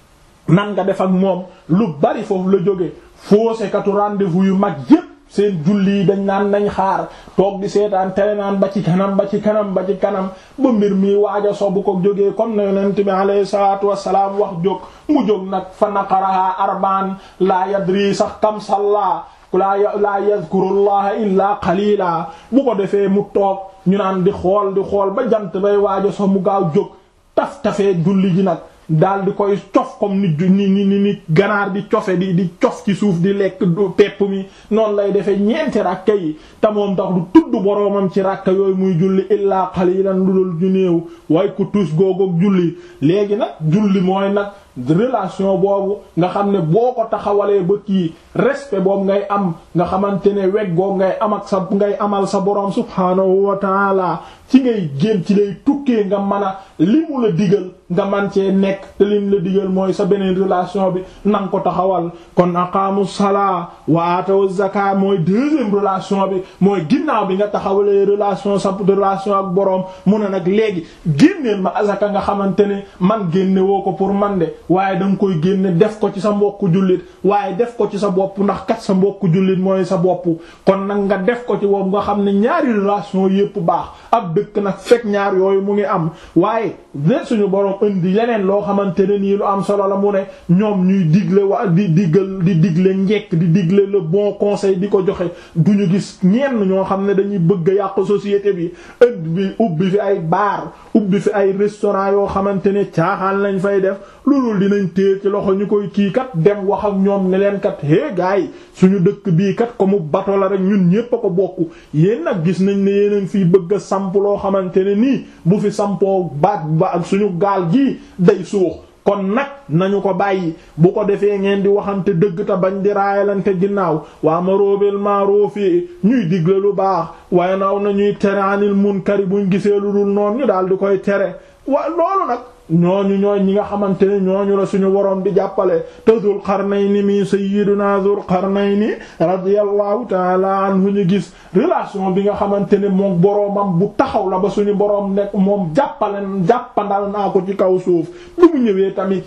nan nga def ak moom lu bari foofu la jóge faussé katu rendez-vous yu mag yépp seen julli yi dañ naan nañ xaar toog di seetaan tele naan ba ci kanam ba ci kanam ba ci kanam ba mbir mi waaja sobu ko jógee comme na yonent bi alayhi salaatu wassalaam wax jóg mu jóg nag fa naqaraha arbaan laa yadri sax kam salla laa laa yadhkurullaha illaa qalila bu ko defee mu toog ñu naan di xool di xool ba jant bay waaja so mu gaaw jóg taf tafee julli ji nag daal di koy cof comme ni ni ni ni ganaar di cofe di di cof ci suuf di lekk pepp mi noonu lay defee ñeenti rakka yi te moom tax du tudd boroomam ci rakka yooyu muy julli illaa qalilan lu dul ñu néew waaye ku tus googoog julli léegi nag julli mooy nag relation boobu nga xam ne boo ko taxawalee ba kii respect boobu ngay am nga xamante ne weg googu ngay am ak sa ngay amal sa boroom subhaanahu wa taala ci ngay génn ci lay tukkee nga mën a li mu la digal nga man cee nekk te lim la digal mooy sa beneen relation bi nanga ko taxawal kon aqaamu salaa wa aatawu zakat mooy deuxième relation bi mooy ginnaaw bi nga taxawalee relation sa relation ak boroom mu ne nag léegi génneel ma azaka nga xamante ne man génne woo ko pour man de waaye da nga koy génne def ko ci sa mbokku jullit waaye def ko ci sa bopp ndax kat sa mbokku jullit mooy sa bopp kon nag nga def ko ci boobu nga xam ne ñaari relation yépp baax ab dëkk nag fekk ñaar yooyu mu ngi am waaye ne suñu boroom indi leneen loo xamante ne nii lu am solo la mu ne ñoom ñuy digle wa di diggal di digle njekk di digle le bon conseil di ko joxe du ñu gis ñenn ñoo xam ne dañuy bëgg a yàq société bi indi bi ubbi fi ay bar ubbi fi ay restaurant yoo xamante ne caaxaan lañ fay def loolu dinañ téye ci loxo ñu koy kii kat dem wax ak ñoom ne leen kat hé gars yi suñu dëkk bii kat ko mu bato la rek ñun ñépp a ko bokk yéen nag gis nañ ne yéen fiy bëgg a samp loo xamante ne nii bu fi sampoo baat ba ak suñu gaal gii day suux kon nag nañu ko bàyyi bu ko defee ngeen di waxante dëgg ta bañ di raayalante ginnaaw waa ma róobeel maaruufi ñuy digle lu baax waaye naw na ñuy tere anil munkari buñ gisee lu dul noonu ñu daal di koy tere wa loolu nag ñooñu ñooy ñi nga xamante ne ñooñu la suñu woroom di jàppale te Dul Qarnayni mi sayyiduna Dul Qarnayni radiyallahu taala anhu ñu gis relation bi nga xamante ne moom boroomam bu taxaw la ba suñu boroom nekk moom jàppale jàppandal naa ko ci kaw suuf bu mu ñëwee tamit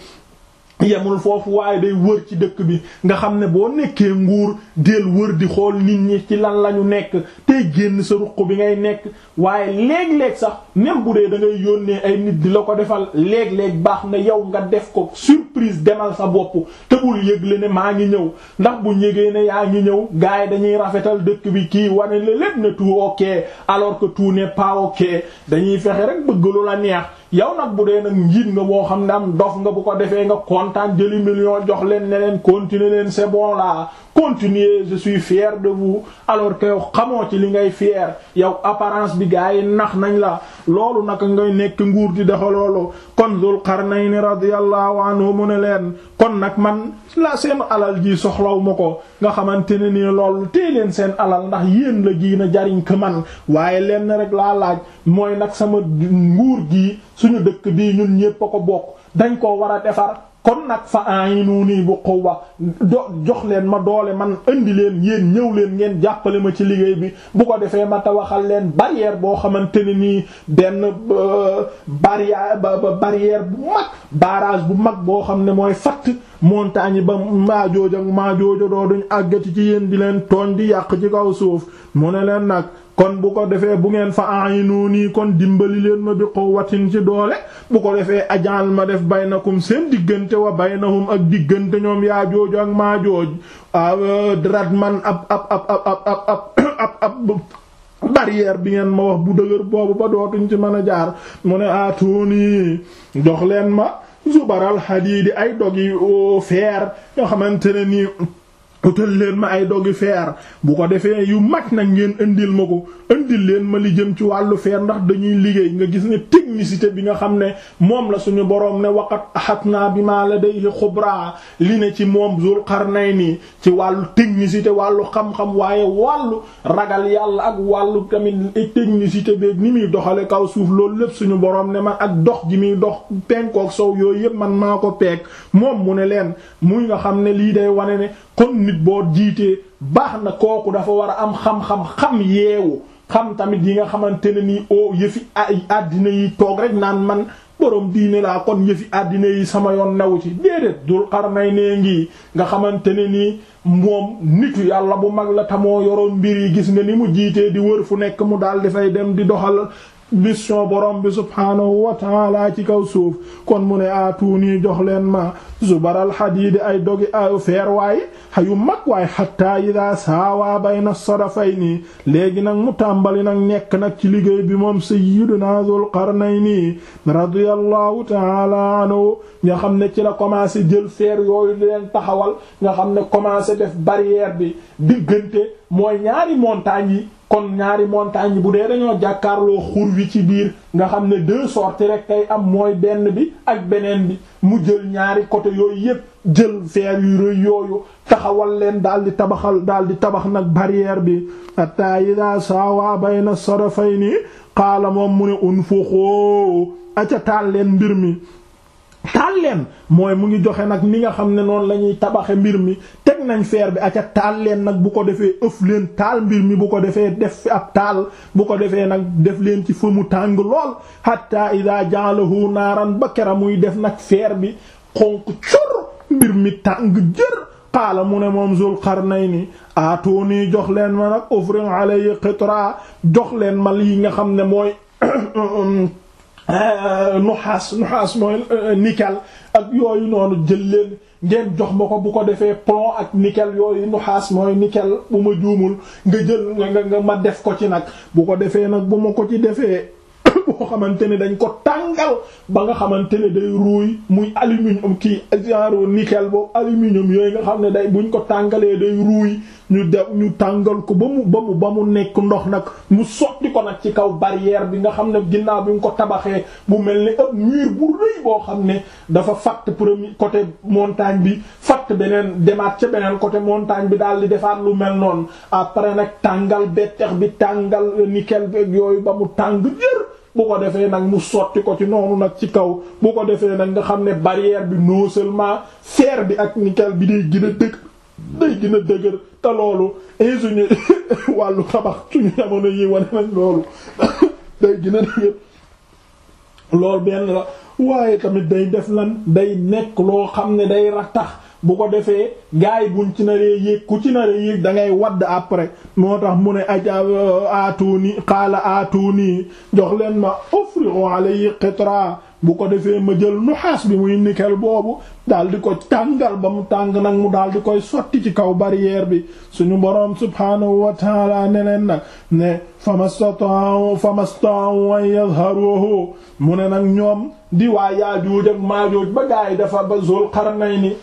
yemul foofu waaye day wër ci dëkk bi nga xam ne boo nekkee nguur del wër di xool nit ñi ci lan lañu nekk tey génn sa ruq bi ngay nekk waaye léeg-léeg sax même bu dee da ngay yónnee ay nit di la ko defal léeg-léeg baax na yow nga def ko surprise demal sa bopp te bul yëgle ne maa ngi ñëw ndax bu yëgee ne yaa ngi ñëw gars yi dañuy rafetal dëkk bi kii wane la lépp ne tout ok alors que tout n'est pas ok dañuy fexe rek bëgg lu la neex yow nag bu dee nag njiit nga boo xam ne am dof nga bu ko defee nga kontaan jëli million jox leen ne leen continuer leen c'est bon là continuez je suis fier de vous alors que yow xamoo ci li ngay fier yow apparence bi gaa yi nax nañ la loolu naka ngay nekk nguur di dafa loolu kon Dul Qarnayni radiyallahu anhu mu ne leen kon nag man la seen alal ji soxlaw ma ko nga xamante ne nii loolu tee leen seen alal ndax yéen la gi na jariñ ko man waaye leen rek laa laaj mooy nag sama nguur gi suñu dëkk bii ñun ñépp a ko bokk dañ koo war a defar kon nag fa a'inuni bu quwwa do jox leen ma doole man indi leen yéen ñëw leen ngeen jàppale ma ci liggéey bi bu ko defee ma tawaxal leen barrière boo xamante ne nii benn barrière ba barrière bu mag barrage bu mag boo xam ne mooy fatt montagne yi ba maajooj ak maajoojo doo duñ àggati ci yéen di leen tooñ di yàq ci kaw suuf mu ne leen nag kon bu ko defee bu ngeen fa a'inuni kon dimbali leen ma bi quwwatin ci doole bu ko defee ajal ma def baynakum seen diggante wa baynahum ak diggante ñoom yaa jooju ak maa jooj drat man ab ab ab ab ab ab ab ab barrière bi ngeen ma wax bu dëgër boobu ba dootuñ ci mën a jaar mu ne atuni jox leen ma zubaral hadiidi ay dogi feer yoo xamante ne nii utal leen ma ay dogi feer bu ko defee yu mag nag ngeen indil ma ko indil leen ma li jëm ci wàllu feer ndax dañuy liggéey nga gis ne technicité bi nga xam ne moom la suñu boroom ne waqat ahatna bima ladayhi xubra li ne ci moom Zul Qarnayni ci wàllu technicité wàllu xam-xam waaye wàllu ragal yàlla ak wàllu tamit technicité beeg ni muy doxale kaw suuf loolu lépp suñu boroom ne man ak dox ji muy dox penkook sow yooyu yépp man maa ko peeg moom mu ne leen muy nga xam ne lii day wane ne kon nit boo jiitee baax na kooku dafa war a am xam-xam xam yeewu xam tamit yi nga xamante ne nii o yëfi ay àddina yi toog rek naan man boroom diine laa kon yëfi àddina yi sama yoon newu ci déedéet Dul Qarnayni ngi nga xamante ne nii moom nitu yàlla bu mag la tamoo yoroon mbir yi gis nga ni mu jiitee di wër fu nekk mu daal dafay dem di doxal mission borom bi subhaanahu wa taala ci kaw suuf kon mu ne aatuunii jox leen ma zubaral xadiidi ay dogi ay feer waaye xayu mag waaye xatta ida saawaa bayna sadafayni léegi nag mu tàmbali nag nekk nag ci liggéey bi moom sayyiduna Dul Qarnayni radiyallahu taala anhu nga xam ne ci la commencé jël feer yooyu di leen taxawal nga xam ne commencé def barrière bi diggante mooy ñaari montagnes yi kon ñaari montagne bu dee dañoo jàkkaarloo xur wi ci biir nga xam ne deux sorties rek kay am mooy benn bi ak beneen bi mu jël ñaari côté yooyu yépp jël feer yu rëy yooyu taxawal leen daal di tabaxal daal di tabax nag barrière bi hatta ida sawa bayna sarafayni qaala moom mu ne unfuxoo aca taal leen mbir mi taal leen mooy mu ngi joxe nag ni nga xam ne noonu la ñuy tabaxe mbir mi teg nañ feer bi aca taal leen nag bu ko defee ëf leen taal mbir mi bu ko defee def fi ab taal bu ko defee nag def leen ci fa mu tàng lool hatta ida ja'alahu naaran ba kera muy def nag feer bi xonq cor mbir mi tàng jër qaala mu ne moom Zul Qarnayni aatooni jox leen ma nag ufrin alayhi qitra jox leen ma lii nga xam ne mooy nuxaas nuxaas mooy nickel ak yooyu noonu jël leen ngeen jox ma ko bu ko defee plomb ak nickel yooyu nuxaas mooy nickel bu ma juumul nga jël nga nga ma def ko ci nag bu ko defee nag bu ma ko ci defee boo xamante ne dañ ko tàngal ba nga xamante ne day ruuy muy aluminium kii genre nickel boobu aluminium yooyu nga xam ne day buñ ko tàngalee day ruuy ñu def ñu tàngal ko ba mu ba mu ba mu nekk ndox nag mu sotti ko nag ci kaw barrière bi nga xam ne ginnaaw bi nga ko tabaxee bu mel ni ab mur bu rëy boo xam ne dafa fatt premier côté montagne bi fatt beneen demaat ca beneen côté montagne bi daal di defaat lu mel noonu après nag tàngal bettex bi tàngal nickel bi yooyu ba mu tàng jër bu ko defee nag mu sotti ko ci noonu nag ci kaw bu ko defee nag nga xam ne barrière bi non seulement fer bi ak nickel bi day gën a dëgg day gën a dëgër te loolu ingénieur wàllu tabax suñu jamono yi wane nañ loolu day gën a dëgër loolu benn la waaye tamit day def lan day nekk loo xam ne day rattax bu ko defee gaay buñ ci naree yéeg ku ci naree yéeg da ngay wadd après moo tax mu ne aja aatuni qaala aatuni jox leen ma ufrigu alayhi qitra bu ko defee ma jël nuxaas bi muy nickel boobu daal di ko tàngal ba mu tàng nag mu daal di koy sotti ci kaw barrière bi suñu boroom subhaanahu wa taala ne leen nag ne famastataa'u famastataa'u an yadharuhu mu ne nag ñoom di waa Yaajuuj ak Maajuuj ba gaay dafa ba Zul Qarnayni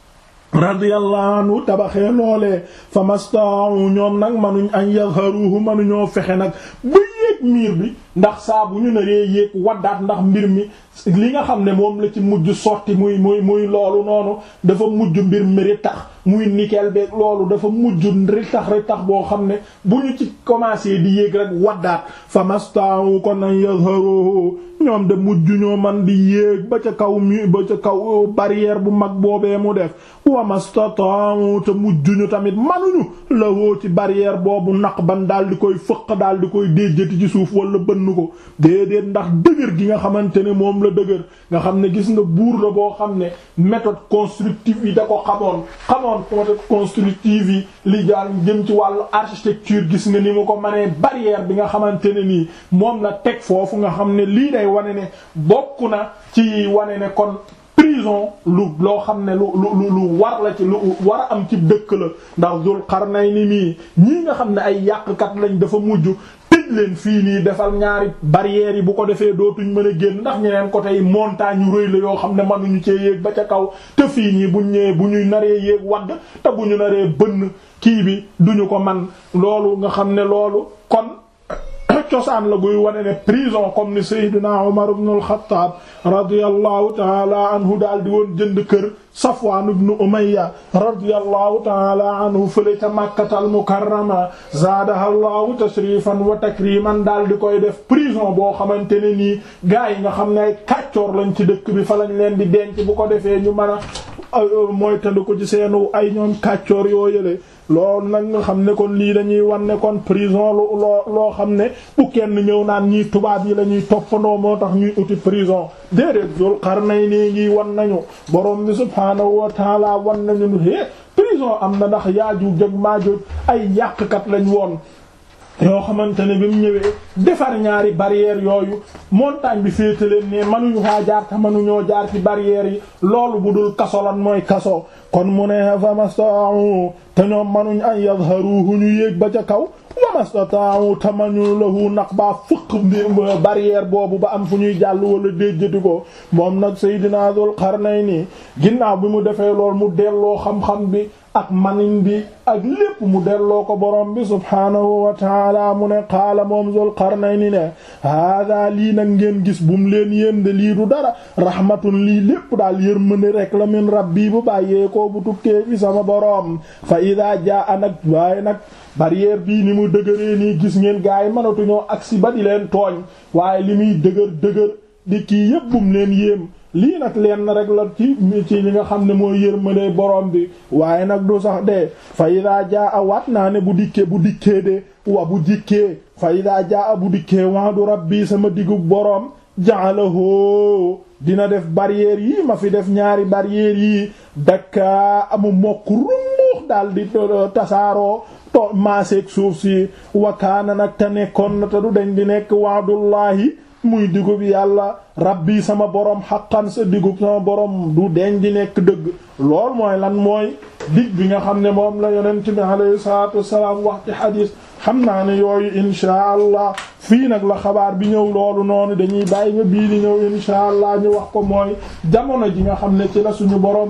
radiyallahu anhu tabaxee loolee famastataa'u ñoom nag manuñ an yadharuhu manuñoo fexe nag ba yéeg miir bi ndax saa bu ñu naree yéeg waddaat ndax mbir mi li nga xam ne moom la ci mujj sotti muy muy muy loolu noonu dafa mujj mbir mi ritax muy nickel beeg loolu dafa mujj ritax ritax boo xam ne bu ñu ci commencé di yéeg rek waddaat famasta'u kon an yazharuhu ñoom de mujj ñoo man di yéeg ba ca kaw mi ba ca kaw barrière bu mag boobee mu def wamastata'u te mujj ñu tamit manuñu la woo ci barrière boobu naq ban daal di koy fëq daal di koy déjjati ci suuf wala bënn ko déedéet ndax dëgër gi nga xamante ne moom la dëgër nga xam ne gis nga buur la boo xam ne méthode constructive yi da ko xamoon xamoon méthode constructive yi li daal jëm ci wàllu architecture gis nga ni mu ko mënee barrière bi nga xamante ne nii moom la teg foofu nga xam ne lii day wane ne bokk na ci wane ne kon prison lu loo xam ne lu lu lu war la ci lu war a am ci dëkk la ndax Dul Qarnayni mii ñii nga xam ne ay yàqkat lañ dafa mujj tëj leen fii nii defal ñaari barrières yi bu ko defee dootuñ mën a génn ndax ñeneen côté yi montagne yu rëy la yoo xam ne mënuñu cee yéeg ba ca kaw te fii nii buñ ñëwee bu ñuy naree yéeg wadd te bu ñu naree bënn kii bi duñu ko man loolu nga xam ne loolu kon cosaan la guy wane ne prison comme ni Seydina Umar ibn al-Khattab radiyallahu taala anhu daal di woon jënd kër Safwan ibn Umayya radiyallahu taala anhu fële ca Makkatal Mukarrama zaadaha Allahu tashrifan wa takriman daal di koy def prison boo xamante ne nii gaa yi nga xam ne ay kàccoor lañ ci dëkk bi fa lañ leen di denc bu ko defee ñu mën a mooy tënd ko ci seenu ay ñoom kàccoor yoo yële loolu nag nga xam ne kon lii dañuy wan ne kon prison lu loo loo xam ne bu kenn ñëw naan ñii tubaab yi la ñuy toppandoo moo tax ñuy uti prison déedéet Dul Qarnayni ngi wan nañu borom bi subhaanahu wa taala wan nañu nu hé prison am na ndax Yaajuuj ak Maajuuj ay yàqkat lañ woon yoo xamante ne bi mu ñëwee defar ñaari barrières yooyu montagne bi féete leen ne mënuñu faa jaar te mënuñoo jaar ci barrières yi loolu bu dul kaso lan mooy kaso kon mu ne famasta'u te ñoom mënuñ an yadharuhu ñu yéeg ba ca kaw wamastata'u te mënuñu lahu naq baa fëq barrière boobu ba am fu ñuy jàll wala déjjati ko moom nag Seydina Dul Qarnayni ginnaaw bi mu defee lool mu delloo xam-xam bi ak manin bi ak lépp mu delloo ko borom bi subhaanahu wa taala mu ne qaala moom Zul Qarnayni ne hada lii nag ngeen gis bu mu leen yéen de lii du dara rahmatun lii lépp daal yërmande rek la min rabbi bu bàyyee ko bu tukkee fi sama borom fa ida jaa nag waaye nag barrière bii ni mu dëgëree nii gis ngeen gaa yi mënatuñoo agsi ba di leen tooñ waaye li muy dëgër dëgër di kii yépp bu mu leen yéem lii nag leen rek la ci ci li nga xam ne mooy yërmande borom bi waaye nag du sax de fa ida jaa a waat naa ne bu dikkee bu dikkee de wa bu dikkee fa ida jaa a bu dikkee wa'du rabbi sama digub borom ja'alahu dina def barrière yi ma fi def ñaari barrière yi dakka amu mokk rumbux daal di tasaaroo to maaseeg suuf si wakaana nag te nekkoon na te du dañ di nekk wa'dullahi muy digub yàlla rabbi sama borom xaqan sa digub sama borom du deñ di nekk dëgg lool mooy lan mooy dig bi nga xam ne moom la yonent bi alayhi salaatu wassalaam wax ci xadiis xam naa ne yooyu inshaa allah fii nag la xabaar bi ñëw loolu noonu dañuy bàyyi nga bii di ñëw inshaa allah ñu wax ko mooy jamono ji nga xam ne ci la suñu borom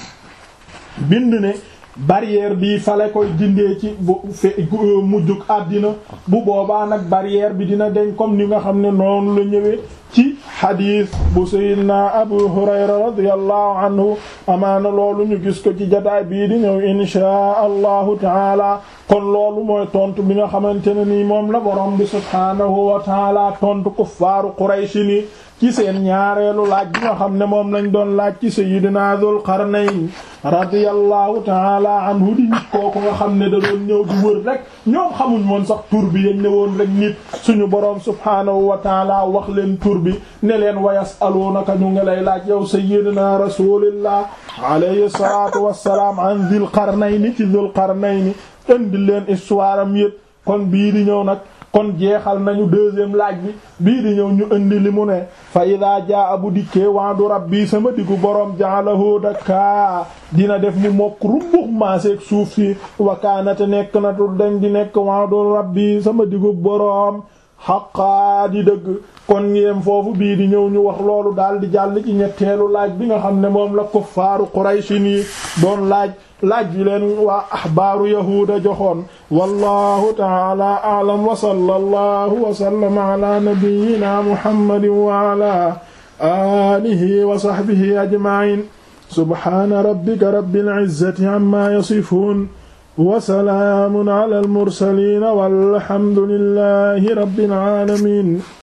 bind ne barrière bi fale koy dindee ci bu fe mujjug àddina bu boobaa nag barrière bi dina deñ comme ni nga xam ne noonu la ñëwee ci xadiis bu sayyidina abu hurayra radiyallahu anhu amaana loolu ñu gis ko ci jataay bii di ñëw inshaa allahu taala kon loolu mooy tontu bi nga xamante ne nii moom la borom bi subhaanahu wa taala tontu kuffaaru qurayshi ni ci seen ñaareelu laaj bi nga xam ne moom lañ doon laaj ci sayyidina Dul Qarnayn radiyallahu taala anhu di nit kooku nga xam ne da doon ñëw di wër rek ñoom xamuñ woon sax tur bi dañ ne woon rek nit suñu boroom subhaanahu wa taala wax leen tur bi ne leen wa yasaluunaka ñu ngi lay laaj yow sayyidina rasulillah alayhi salatu wassalaam an Dul Qarnayn ci Dul Qarnayn indi leen histoire am yépp kon bii di ñëw nag kon jeexal nañu deuxième laaj bi bii di ñëw ñu indi li mu ne fa ida jaa bu dikkee wa'du rabbi sama diggu boroom ja'alahu dakka dina def mu mokk rubbux maaseeg suuf si wakaanate nekk na tu dañ di nekk wa'du rabbi sama diggu boroom xaqaa di dëgg kon ngéem foofu bii di ñëw ñu wax loolu daal di jàll ci ñetteelu laaj bi nga xam ne moom la kuffaaru Quraysin yi doon laaj laaj bi leen waa axbaaru yahuuda joxoon wallahu taala a'lam wa sallallahu wa sallama ala nabiyyina muhammadin wa ala alihi wa sahbihi ajma'in subhana rabbika rabbil izzati amma yasifun wa salaamun ala al mursalin walhamdulillahi rabbil alamin